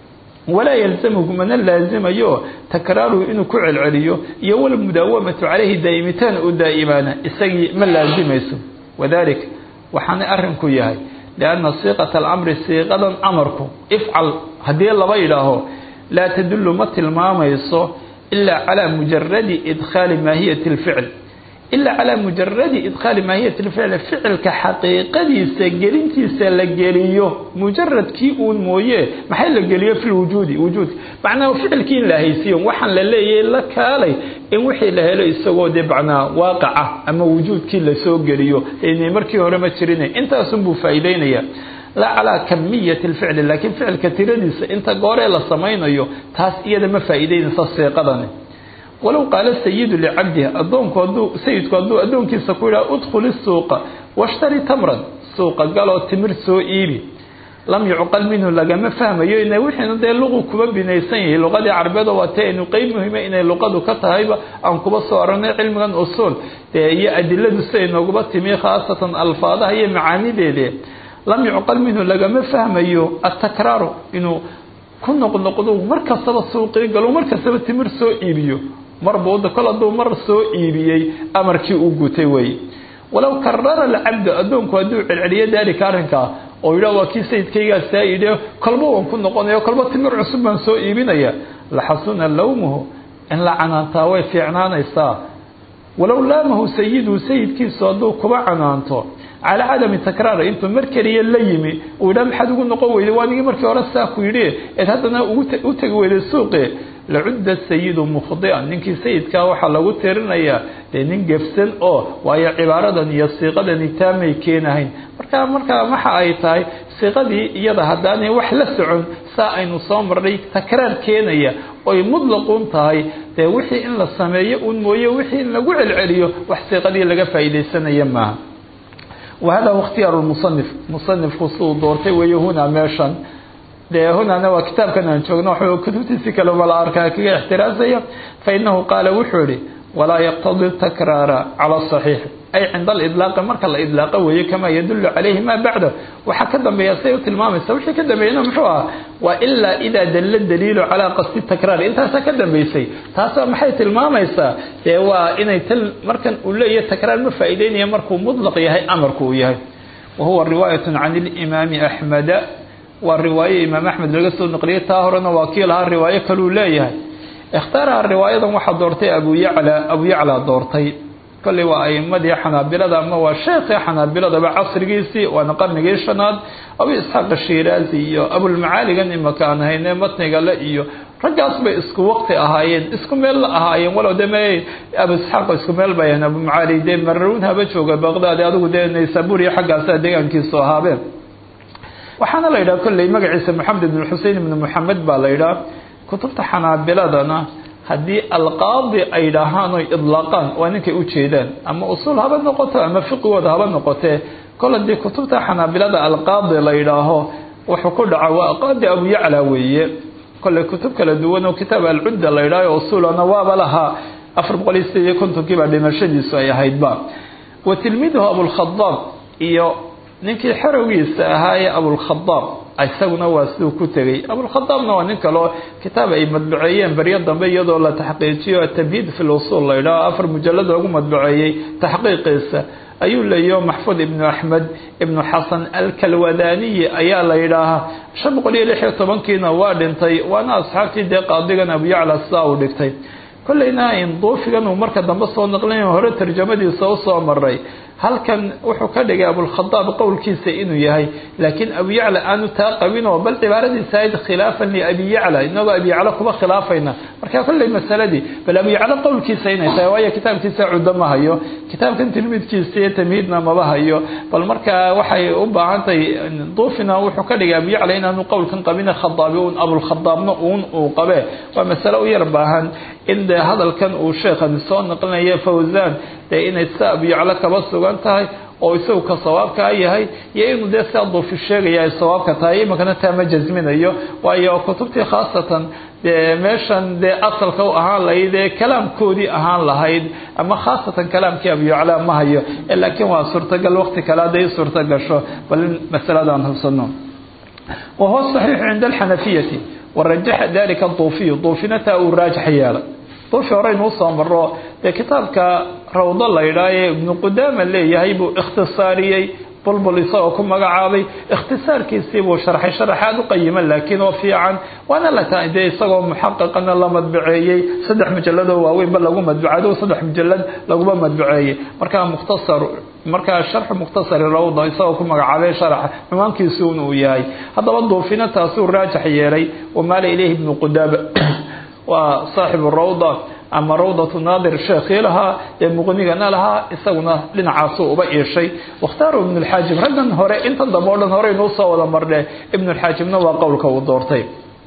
walaa yalzamuhu mana laazimayo takraaruhu inuu ku celceliyo iyo walmudaawamatu caleyhi daa'imitaan u daa'imaana isagii ma laazimayso wadalik waxaana arrinku yahay lianna siiqata alamri siiqadan amarku ifcal haddii laba yidhaaho laa tadullu ma tilmaamayso ilaa calaa mujaradi idkhaali maahiyati alficl ilaa calaa mujaradi idkhaali maahiyati alficl ficilka xaqiiqadiisa gelintiisa la geliyo mujaradkii uun mooye maxay la geliyo fi lwujuudi wujuudka macnaha ficilkii in la haysiyo waxaan la leeyahay la kaalay in wixii la helo isagoo dee macnaa waaqaca ama wujuudkii lasoo geliyo inay markii hore ma jirin intaasunbuu faa'iideynaya laa calaa kamiyati alficli laakiin ficilka tiradiisa inta gooree la samaynayo taas iyada ma faa'iideynaysa siiqadani walow qaala sayidu licabdihi adoonku hadduu sayidku hadduu addoonkiisa ku yidhaha udkhul isuuqa washtari tamran suuqa galoo timir soo iibi lam yucqal minhu lagama fahmayo ina wixiina dee luqu kuba binaysan yahay luqadii carbeedo waa tee aynu qeyb muhiima inay luqadu ka tahayba aan kuba soo aranay cilmigan usuul dee iyo adiladu siday nooguba timi khaasatan alfaadaha iyo macaanideede lam yucqal minhu lagama fahmayo atakraaru inuu ku noqnoqdo mar kastaba suuqii galo mar kastaba timir soo iibiyo marbuuda kol hadduu mar soo iibiyey amarkii uu gutay wey walow karara alcabdu addoonku hadduu celceliyo daalika arrinkaa oo yidhah waa kii sayidkaygaa saa yidhi kolba waan ku noqonaya kolba timir cusub baan soo iibinaya laxasuna lawmuhu in la canaantaa way fiicnaanaysaa walow laamahu sayidu sayidkiisu hadduu kuba canaanto calaa cadami takraar intuu mar keliya la yimi uu yidhaha maxaad ugu noqon weyday waa nigii markii hore saa ku yidhi eed haddana u tegi weyday suuqe lacudda sayidu mukhdian ninkii sayidkaa waxaa lagu tirinayaa dee nin gefsan oo waayo cibaaradan iyo siiqadani taamay keenahayn marka markaa waxa ay tahay siiqadii iyada haddaanay wax la socon saa aynu soo marnay takraar keenaya oy mudlaquun tahay dee wixii in la sameeyo uun mooye wixii in lagu celceliyo wax siiqadii laga faa'iidaysanaya maaha wahada huwa ikhtiyaaru lmusanif musanifku siduu doortay weeye hunaa meeshan dee hunana waa kitaabkan aan joogno waxuu kutubtiisi kale mala arkaa kaga ixtiraasaya fa inahu qaala wuxuu ihi walaa yaqtadi takraara cala saxiix ay cinda alidlaaqi marka la idlaaqa weeye kamaa yadullu calayhi maa bacda waxaa ka dambeeya say u tilmaamaysa wixii ka dambeeyana muxuu aha waa ilaa idaa dalla daliilu calaa qasdi takraar intaasaa ka dambeysay taasoo maxay tilmaamaysaa dee waa inay tal markan uu leeyahay takraar ma faa'iideynaya markuu mudlaq yahay amarku uu yahay wa huwa riwaayatun can ilimaami axmeda waa riwaaye imaam axmed laga soo naqliyay taa horena waa kii lahaa riwaayo kaluu leeyahay ikhtaaraha riwaayadan waxaa doortay abu yacla abu yacla doortay kolley waa aimadii xanaabilada ama waa sheekhii xanaabiladaba casrigiisii waana qarnigii shanaad abu isxaaq shiraazi iyo abulmacaaligan imaka aan hayne matniga le iyo raggaas bay isku waqti ahaayeen isku meel la ahaayeen walow de me abu isxaaq isku meel bay ahayn abumacaali dee mararuun haba jooga baqdaadi adigu dee naysabur iyo xaggaasa deegaankiisu ahaabeen waxaana la yidhaha kolley magaciisa maxamed ibn xusein ibn moxamed baa la yidhaha kutubta xanaabiladana haddii alqaadi ay dhahaan oy idlaaqaan waa ninkay ujeedaan ama usuul haba noqoto ama fiqigooda haba noqotee kol haddii kutubta xanaabilada alqaadi la yidhaaho wuxuu ku dhaca waa qaadi abu yacla weeye kolley kutub kala duwan oo kitaab alcudda la yidhaho usuulana waaba lahaa afar boqol iyo sideed iyo kontonkii baa dhimashadiisu ay ahaydba wa tilmiiduhu abulkhadaab iyo ninkii xerowgiisa ahaa ee abulkhadaab isaguna waa siduu ku tegey abulkhadaabna waa nin kaleo kitaab ay madbaceeyeen beryo dambe iyadoo la taxqiijiyo atamhiid fi lusuul la yidhaho afar mujalad lagu madbaceeyey taxqiiqiisa ayuu leeyaho maxfuud ibnu axmed ibnu xasan alkalwadaniyi ayaa la yidhaahaa shan boqol iyo lix iyo tobankiina waa dhintay waana asxaabtii dee qaadigan abuyacla sidaa uu dhigtay kolleyna duufigan uu marka dambe soo naqlin hore tarjamadiisa usoo maray halkan wuxuu ka dhigay abulkhadaab qowlkiisa inuu yahay laakiin abu yacla aanu taa qabinoo bal cibaaradiisa ahayd khilaafan liabi yacla inagoo abi yacla kuma khilaafayna marka kolley masaladii bal abu yacla qowlkiisa inay tahay waayo kitaabkiisa cuddo ma hayo kitaabkan tilmiidkiisa iyo tamhiidna maba hayo bal marka waxay u baahan tahay duufina wuxuu ka dhigay abu yacla inaanu qowlkan qabin khadaabi un abulkhadaabna uun uu qabe waa masale u yar baahan in dee hadalkan uu sheekhan soo naqlinayo fawzan dee inay sida abu yacla kaba sugan tahay oo isagu ka sawaabkaa yahay iyo inuu dee sidaa duufi sheegaya ay sawaabka tahay iminkana taa ma jasminayo waayo kutubtii khaasatan dee meeshan dee asalka u ahaan lahayd ee kalaamkoodii ahaan lahayd ama khaasatan kalaamkii abu yacla ma hayo laakiin waa suurtagal waqti kale hadday suurta gasho bal in masaladaan hubsano wa huwa saxiixu cinda alxanafiyati warajaxa dalika duufiyu duufina taa uu raajax yeelay duufi horeynu usoo maro dee kitaabka rawdo la yidhaah ee ibnu qudaama leeyahay buu ikhtisaariyey bulbul isagoo ku magacaabay ikhtisaarkiisii buu sharxay sharaxaad u qayima laakiin oo fiican waana la tahay dee isagoo muxaqiqana la madbaceeyey saddex mujalladoo waaweynba lagu madbacado saddex mujalad laguma madbaceeyey markaa mukhtasar markaa sharxu mukhtasari rawda isagoo ku magacaabay sharaxa xumaankiisuun uu yahay haddaba duufina taasuu raajax yeelay wamaala ilayhi ibnu qudaama waa saaxibu rawda ama rawdatu naadir sheekhii lahaa ee muqnigana lahaa isaguna dhinacaasuu uba iishay wakhtaaru ibnu lxaajib raggan hore inta dambe o dhan horeynuu soo wada marne ibnu lxaajibna waa qowlka uu doortay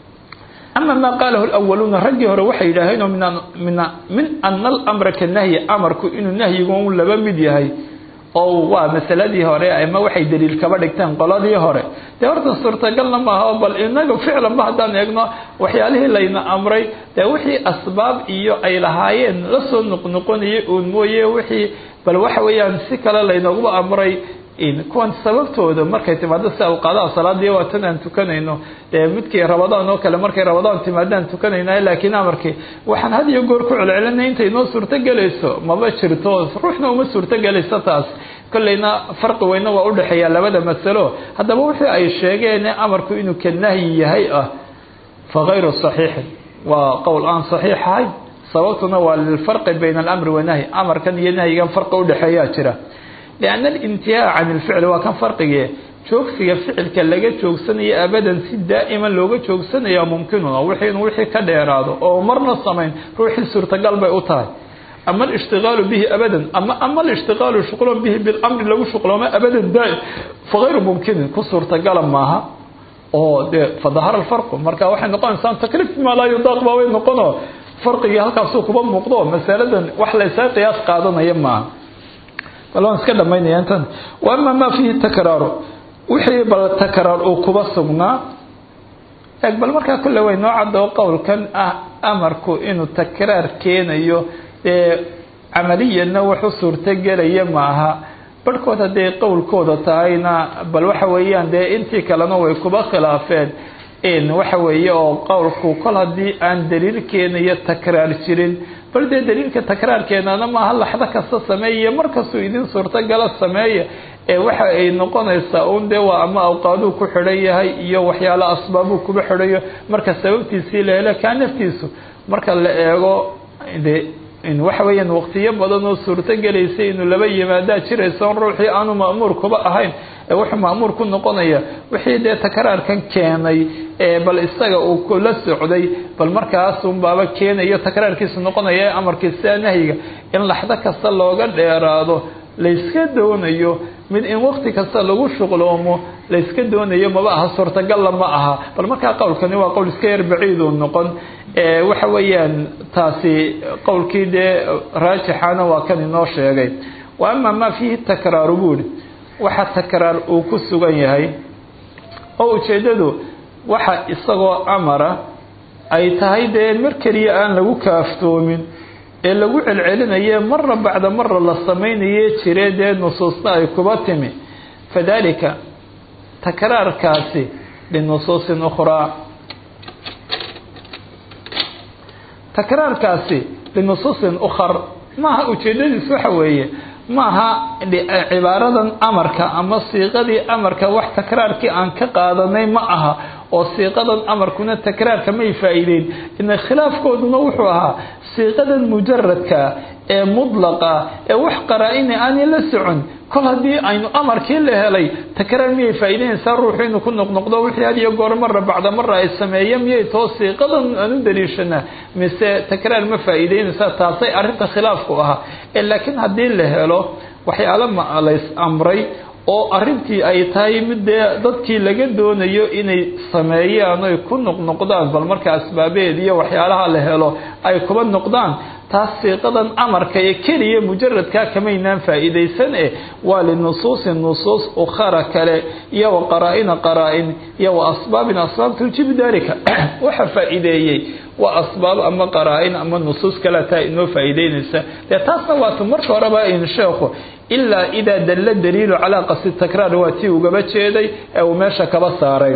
ama maa qaalahu lawaluuna raggii hore waxay yidhaaheenoo min ana alamra ka nahyi amarku inuu nahyigu laba mid yahay oo waa masaladii hore ama waxay daliil kaba dhigteen qoladii hore dee horta suurtagalna maaha bal inaga ficlanba haddaan eegno waxyaalihii layna amray dee wixii asbaab iyo ay lahaayeen lasoo noqnoqonayay uun mooye wixii bal waxa weeyaan si kale laynooguba amray kuwan sababtooda markay timaado si awqaadaha salaadii waa tan aan tukanayno dee midkii rabadaan oo kale markay rabadaan timaadaan tukanayna laakiin amarkii waxaan had iyo goor ku celcelinay intay noo suurtogelayso maba jirto ruuxna uma suurtogelayso taas kolleyna farqi weyna waa udhexeeya labada masalo haddaba wixii ay sheegeen amarku inuu ka nahyi yahay ah fa kayru saxiixin waa qowl aan saxiix ahay sababtuna waa lilfarqi bayna alamri wanahyi amarkan iyo nahyigan farqi udhexeeyaa jira لأن الانتهاء عن الفعل waa kan فرقige joogsiga ficilka laga joogsanayo abadan si daa'ima looga joogsanaya mumkinun oo wixii inuu wixii ka dheeraado oo marna samayn ruuxii suurtagal bay u tahay ama alishtigaalu bihi abadan ama ama alishtigaalu shuqlan bihi bilamri lagu shuqlooma abadan daa'im fagayru mumkinin ku suurtagala maaha oo dee fadahara alfarqu marka waxay noqonaysaa takliif maa laa yudaaq baa way noqono farqigii halkaasuu kuba muuqdo masaladan wax laysaga qiyaas qaadanaya maaha bal waan iska dhamaynaya intan wa ama maa fiihi takraaru wixii bal takraar uu kuba sugnaa eeg bal markaa kulle way noo cadoo qowlkan ah amarku inuu takraar keenayo dee camaliyanna wax u suurtogelaya maaha barhkood hadday qowlkooda tahayna bal waxa weeyaan dee intii kalena way kuba khilaafeen in waxa weeye oo qowlku kol haddii aan daliil keenayo takraar jirin bal dee daliilka takraarkeenana maaha laxdo kasta sameeya markastuu idin suurtogala sameeya ee waxa ay noqonaysaa un dee waa ama awqaaduu ku xidhan yahay iyo waxyaalo asbaabuu kuba xidhayo marka sababtiisii la helo kaa naftiisu marka la eego de waxa weeyaan waqtiyo badan oo suurto gelaysay inuu laba yimaadaa jiraysa on ruuxii aanu ma'muur kuba ahayn ee wuxuu ma'muur ku noqonaya wixii dee takraarkan keenay ee bal isaga uu kula socday bal markaasun baaba keenayo takraarkiisu noqonaya ee amarkiisa nahyiga in laxdo kasta looga dheeraado layska doonayo mid in waqti kasta lagu shuqloomo layska doonayo maba aha suurtagalla ma aha bal markaa qowlkani waa qowl iska yar baciiduu noqon waxa weeyaan taasi qowlkii dee raajixana waa kan inoo sheegay wa ama maa fiihi takraaru buuri waxa takraar uu ku sugan yahay oo ujeeddadu waxa isagoo amara ay tahay dee mar keliya aan lagu kaaftoomin ee lagu celcelinaye mara bacda mara la samaynaye jire dee nusuusna ay kuba timi fadalika takraarkaasi linusuusin ukhraa takraarkaasi linusuusin ukhar maaha ujeedadiisu waxa weeye maaha cibaaradan amarka ama siiqadii amarka wax takraarkii aan ka qaadanay ma aha oo siiqadan amarkuna takraarka may faa'iideyn ina khilaafkooduna wuxuu ahaa siiqadan mujaradka ee mudlaqa ee wax qaraa-ina aanay la socon kol haddii aynu amarkii la helay takraar miyay faa'iideynaysaa ruuxu inuu ku noqnoqdo wixii had iyo goor mara bacda mara ay sameeya miyay too siiqadan aan u daliishanaa mise takraar ma faa'iideynaysaa taasay arrinta khilaafku ahaa ee laakiin haddii la helo waxyaalo ma lays amray oo arrintii ay tahay mid dee dadkii laga doonayo inay sameeyaan oy ku noqnoqdaan bal marka asbaabeed iyo waxyaalaha la helo ay kuba noqdaan taas siiqadan amarka ee keliya mujaradkaa kamaynaan faa'iidaysan eh waa linusuusin nusuus ukhara kale iyo wa qaraa-ina qaraa-in iyo wa asbaabin asbaab tuujibu dalika waxa faa'iideeyey waa asbaab ama qaraa-in ama nusuus kale taa inoo faa'iideynaysa dee taasna waatu marka horeba in sheekhu ilaa idaa dalla daliilu calaa qasdi takraar waa tii ugaba jeeday ee uu meesha kaba saaray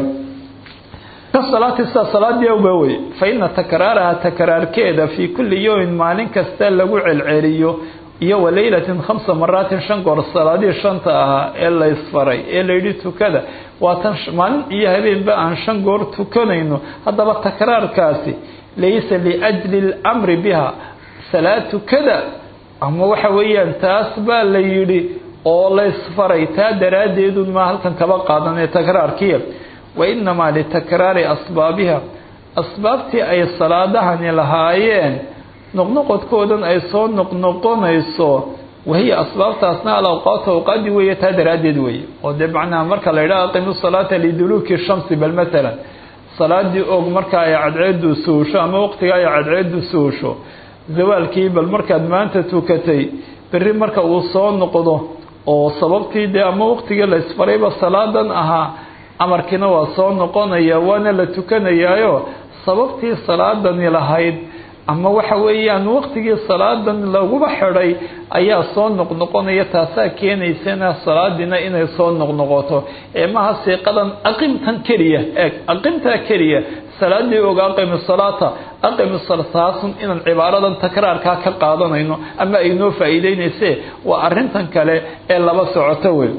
kasalaati sida salaadii awba wey fa ina takraaraha takraarkeeda fii kulli yowmin maalin kasta lagu celceliyo iyo wa leylatin khamsa maraatin shan goor salaadii shanta ahaa ee laysfaray ee layidhi tukada waa tan maalin iyo habeenba aan shan goor tukanayno haddaba takraarkaasi laysa liajli اlamri biha salaad tukada ama waxa weeyaan taas baa la yidhi oo laysfaray taa daraaddeedun maa halkan kaba qaadanee takraarkiya wainamaa litakraari asbaabiha asbaabtii ay salaadahani lahaayeen noqnoqodkoodan ay soo noqnoqonayso wahiya asbaabtaasna alawqaatu awqaadi weeye taa daraaddeed weeye oo dee macnaha marka la yidhaha aqimu salaata liduluuki shamsi bal matalan salaadii og marka ay cadceedu suusho ama waqtiga ay cadceedu suusho zawaalkii bal markaad maanta tukatay berri marka uu soo noqdo oo sababtii dee ama waqtigii la isfarayba salaadan ahaa amarkiina waa soo noqonaya waana la tukanayaayo sababtii salaadani lahayd ama waxa weeyaan waqtigii salaadan laguba xidhay ayaa soo noqnoqonaya taasaa keenaysana salaadiina inay soo noqnoqoto ee maha siiqadan aqimtan keliya eeg aqimtaa keliya salaadii oga aqimi salaata aqimi taasun inaan cibaaradan takraarkaa ka qaadanayno ama ay noo faa'iideynayse waa arrintan kale ee laba socoto wey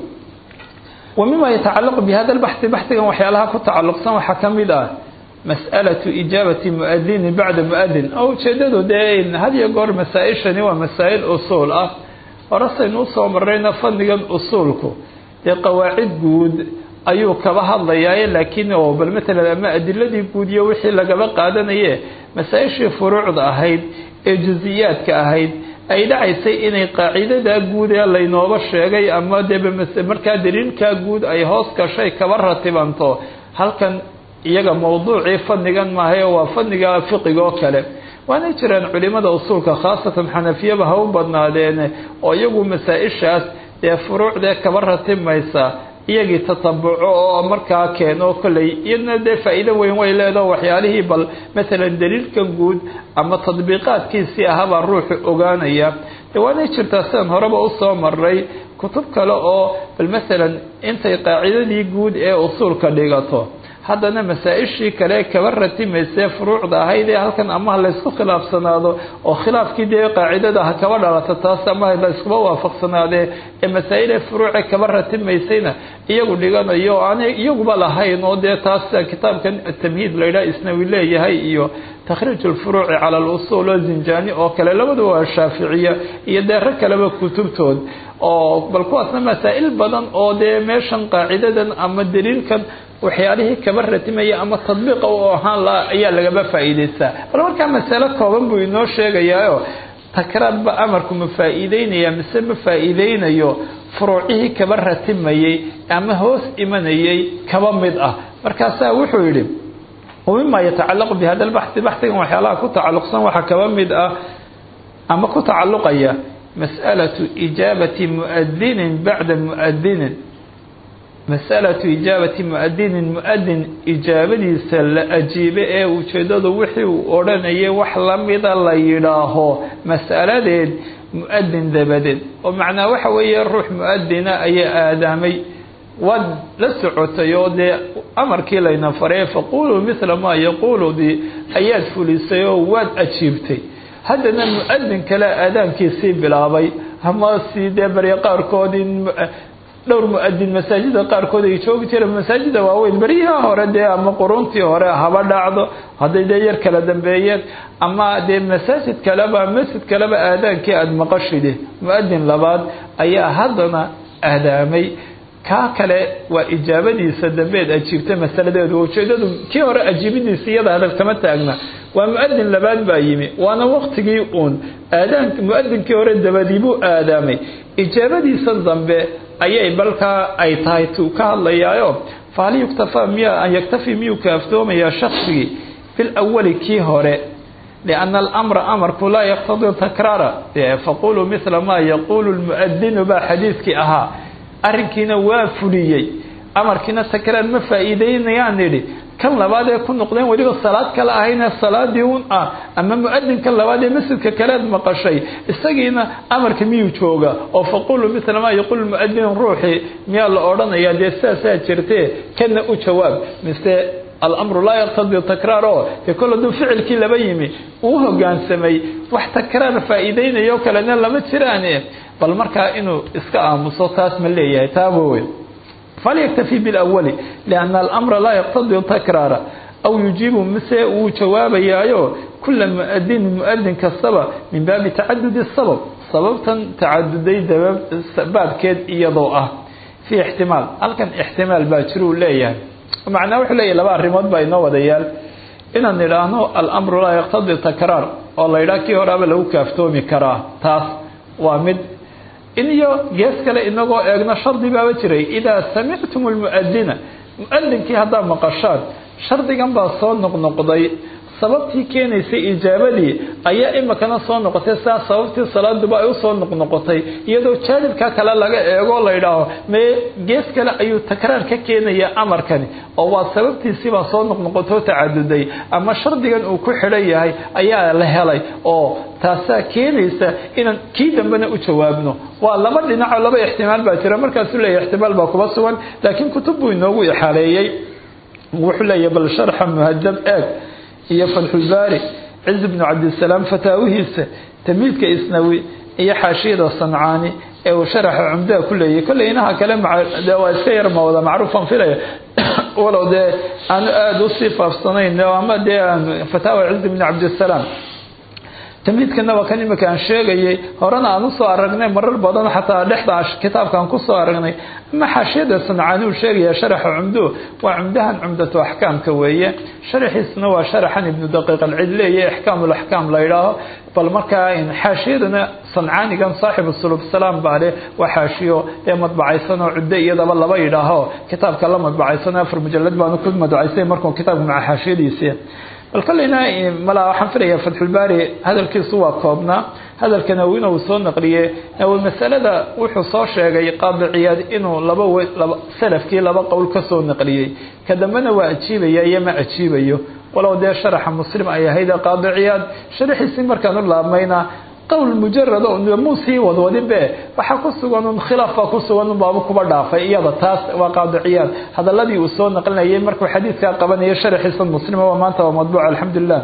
wa mima yatacalaqu bi hada lbaxi baxigan waxyaalaha ku tacalluqsan waxaa ka mid ah mas'alatu ijaabati muadini bacda muadin oo ujeedadu dee had iyo goor masaa-ishani waa masaa'il usuul ah horasaynu usoo marayna fadnigan usuulku dee qawaacid guud ayuu kaba hadlayaa laakiin oo bal matalan ama adiladii guud iyo wixii lagaba qaadanaye masaa-ishii furuucda ahayd ee jusiyaadka ahayd ay dhacaysay inay qaacidada guud ee laynooba sheegay ama deba markaa daliilkaa guud ay hoos gashay kaba ratibanto halkan iyaga mawduucii fadnigan maahae waa fadniga fiqiga oo kale waanay jiraan culimada usuulka khaasatan xanafiyaba ha u badnaadeen oo iyagu masaa-ishaas dee furuucdee kaba ratimaysa iyagii tatabuco oo markaa keeno kolley iyadna dee faa-iido weyn way leedaho waxyaalihii bal matalan daliilkan guud ama tadbiiqaadkiisii ahabaa ruuxu ogaanaya de waanay jirtaa sidaan horeba usoo maray kutub kale oo bal matalan intay qaacidadii guud ee usuulka dhigato haddana masaa-ishii kale kaba ratimaysee furuucda ahayd ee halkan ama ha laysku khilaafsanaado oo khilaafkii dee qaacidada ha kaba dhalato taas ama la iskuba waafaqsanaadee ee masaa-ile furuuce kaba ratimaysayna iyagu dhiganayo o aan iyaguba lahayn oo dee taas kitaabkan tamhiid laydhaha isnawi leeyahay iyo takhriij lfuruuci cala alusuul oo zinjani oo kale labaduba waa shaaficiya iyo dee rag kaleba kutubtood oo bal kuwaasna masaa-il badan oo dee meeshan qaacidadan ama daliilkan waxyaalihii kaba ratimaya ama tadbiiqa u ahaan laha ayaa lagaba faa'iidaystaa bal markaa masalo kooban buu inoo sheegayaayo takraarba amarku ma faa'iideynaya mise ma faa'iideynayo furuucihii kaba ratimayey ama hoos imanayay kaba mid ah markaasaa wuxuu yidhi wamima yatacalaqu bi hada lbaxi baxigan waxyaalaha ku tacalluqsan waxaa kaba mid ah ama ku tacalluqaya mas'alatu ijaabati muadinin bacda muadinin masalatu ijaabati muadinin muadin ijaabadiisa la ajiibe ee ujeedadu wixii uu odhanayay wax lamida la yidhaaho mas'aladeed muadin dabadeed oo macnaa waxa weeye ruux muadina ayaa aadaamay waad la socotay oo dee amarkii layna faray faquluu mithla maa yaquuludii ayaad fulisay oo waad ajiibtay haddana muadin kale aadaankiisii bilaabay ama si dee barya qaarkoodii dhowr mu-adin masaajida qaarkood ay joogi jireen masaajida waaweyn beryaha hore dee ama quruntii hore haba dhacdo hadday dee yar kala dambeeyeen ama dee masaajid kaleba masjid kaleba aadaankii aada maqashide mu-adin labaad ayaa haddana aadaamay kaa kale waa ijaabadiisa dambeed ajiibtay masaladeedu ujeedadu kii hore ajiibidiisa iyada hadal kama taagna waa mu-adin labaad baa yimi waana waqtigii uun aadaan mu-adinkii hore dabadii buu aadaamay ijaabadiisa dambe ayay balkaa ay tahay tuu ka hadlayaayo fahal yuktafaa miya an yaktafi miyuu kaaftoomayaa shaksigii bilawali kii hore lianna alamra amarku laa yaqtadii takraara faquluu mithla maa yaquulu lmuadinu baa xadiidkii ahaa arrinkiina waa fuliyey amarkiina takraar ma faa'iideynayaan nidhi kan labaad ee ku noqdeen weliba salaad kale ahayne salaadii un ah ama mu-adinka labaad ee masjidka kalead maqashay isagiina amarka miyuu jooga oo faquluu mithla maa yaquulu muadin ruuxii miyaa la odhanayaa dee sidaasaa jirtee kana u jawaab mise alamru laa yaqtadii takraar oo dee kol hadduu ficilkii laba yimi uu hogaansamay wax takraar faa'iideynayo kalena lama jiraane bal markaa inuu iska aamuso taas ma leeyahay taaba wey falyaktafi bilawali lianna alamra laa yaqtadii takraara aw yujiibu mise wuu jawaabayaayo kula muadinin muadin kastaba min baabi tacadudi sabab sababtan tacaduday baabkeed iyadoo ah fii ixtimaal halkan ixtimaal baa jira uu leeyahay macnaa wuxuu leeyahay laba arrimood baa inoo wadayaal inaan idhaahno alamru laa yaqtadii takraar oo la yidhaha kii horaaba lagu kaaftoomi karaa taas waa mid in iyo gees kale inagoo eegno shardi baaba jiray idaa samictum lmuadina mu-adinkii haddaad maqashaan shardigan baa soo noqnoqday sababtii keenaysay ijaabadii ayaa imikana soo noqotay sidaas sababtii salaaduba ay usoo noqnoqotay iyadoo jaanibka kale laga eegoo la yidhaaho mee gees kale ayuu takraar ka keenaya amarkani oo waa sababtiisibaa soo noqnoqotoo tacaduday ama shardigan uu ku xidhan yahay ayaa la helay oo taasaa keenaysa inaan kii dambena u jawaabno waa laba dhinacoo laba ixtimaal baa jira markaasuu leeyahy ixtimaal baa kuba sugan laakiin kutub buu inoogu ixaaleeyey wuxuu leeyahy bal sharxa muhadab eeg iyo fatxulbaari ciz bnu cabdisalaam fataawihiisa tamiidka isnawi iyo xaashiyada sancaani ee uu sharaxa cumdaha ku leeyahy kolley inaha kale waa iska yar mawada macruufan filaya walow dee aanu aada usii faafsanayn ama dee fataawa ciz bnu cabdisalaam tamhiidkana waa kan imika aan sheegayay horena aan usoo aragnay marar badan xataa dhexda kitaabka aan kusoo aragnay ama xaashiyada sancaani uu sheegaya sharaxa cumdo waa cumdahan cumdatu axkaamka weeye sharaxiisna waa sharaxan ibnu daqiiq alcid leeya ixkaam laxkaam la yidhaaho bal markaa xaashiyadana sancaanigan saaxibu sulub salaam baa leh waa xaashiyo ee madbacaysan oo cuddo iyadaba laba yidhaaho kitaabka la madbacaysan afar mujalad baanu ku madbacaysay markuu kitaabka maca xaashiyadiisi bal kolleyna mala waxaan filaya fatxulbaari hadalkiisu waa koobnaa hadalka nawina uu soo naqliye nawi masalada wuxuu soo sheegay qaadiciyaad inuu laba laba salafkii laba qowl ka soo naqliyey ka dambena waa ajiibaya iyo ma ajiibayo walow dee sharaxa muslim ay ahayd qaadiciyaad sharaxiisii markaan u laabmayna qowl mujarad muu sii wadwadin be waxaa ku sugan un khilaaf baa ku sugan un baaba kuba dhaafay iyada taas waa qaadiciyaad hadaladii uu soo naqlinayay markuu xadiidkaa qabanaya sharaxiisa muslima waa maanta waa madbuuc alxamdulilah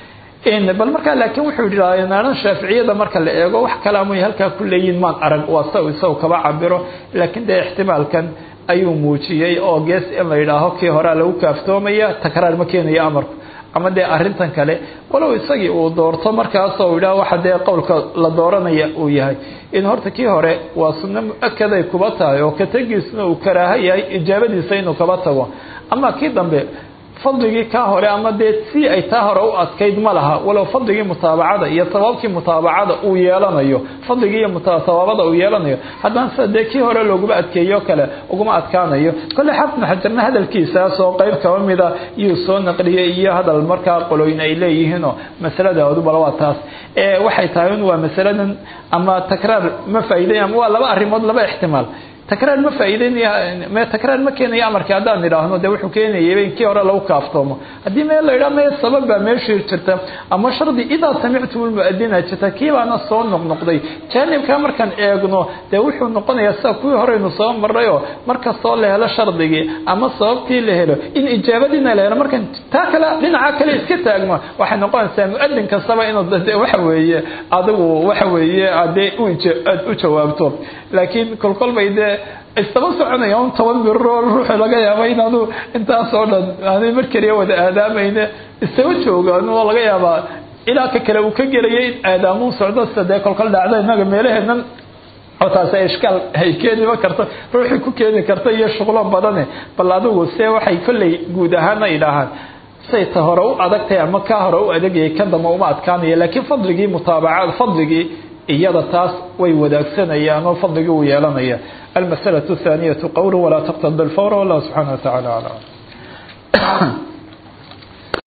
bal markaa laakiin wuxuu yihi naaran shaaficiyada marka la eego wax kalaamuy halkaa ku leeyihin maan arag waa sa isagu kaba cabiro laakiin dee ixtimaalkan ayuu muujiyey oo gees in la yidhaaho kii horea lagu kaaftoomaya takraar ma keenayo amarku ama dee arrintan kale walow isagii uu doorto markaasoo yidhaah waxa dee qowlka la dooranaya uu yahay in horta kii hore waa sunno mu-akaday kuba tahay oo katagiisna uu karaaho yahay ijaabadiisa inuu kaba tago ama kii dambe fadligii kaa hore ama dee si ay taa hore u adkayd ma laha walow fadligii mutaabacada iyo sabaabkii mutaabacada uu yeelanayo fadligii iyo sabaabada uu yeelanayo haddana sida dee kii hore looguma adkeeyo kale uguma adkaanayo kolle xafna xajarna hadalkiisaas oo qeyb kaba mida iyuu soo naqliyey iyo hadal markaa qoloyn ay leeyihiinoo masaladoodu bal waa taas waxay tahay un waa masaladan ama takraar ma faa'iiday ama waa laba arrimood laba ixtimaal takraar ma faa'iideynaya takraar ma keenayo amarkii haddaan idhaahno dee wuxuu keenayay in kii hore lagu kaaftoomo haddii meel la yidhaha mee sabab baa meeshii jirta ama shardi idaa samictum lmu'adina jirta kii baana soo noqnoqday jaanibkaa markaan eegno dee wuxuu noqonayaa sida kuwii horeynu soo marrayoo markastoo la helo shardigii ama sababtii la helo in ijaabadiina la helo markaan taa kale dhinaca kale iska taagno waxay noqonaysaa mu'adin kastaba inuu de waxa weeye adigu waxa weeye adee aad u jawaabto laakiin kolkolbay dee istaba soconaya un toban biroo ruuxu laga yaaba inaanu intaasoo dhan aanay mar keliya wada aadaamayne istaba joogaan oo laga yaabaa ilaa ka kale uu ka gelaya in aadaamuu socdo sida dee kolkol dhacda innaga meelaheennan oo taasi ishkaal ay keeniba karto ruuxii ku keeni karta iyo shuqlo badane bal adigu see waxay kolley guud ahaana idhaahaan say ta hore u adagtahay ama kaa hore u adagayay kan damba uma adkaanaya laakiin fadligii mutaabacad fadligii iyada taas way wadaagsanayaan oo fadligii uu yeelanaya almasalaة الثaaniyة qowlu walaa tqtd اlfawr wallah subxaanaه wa taعala aclam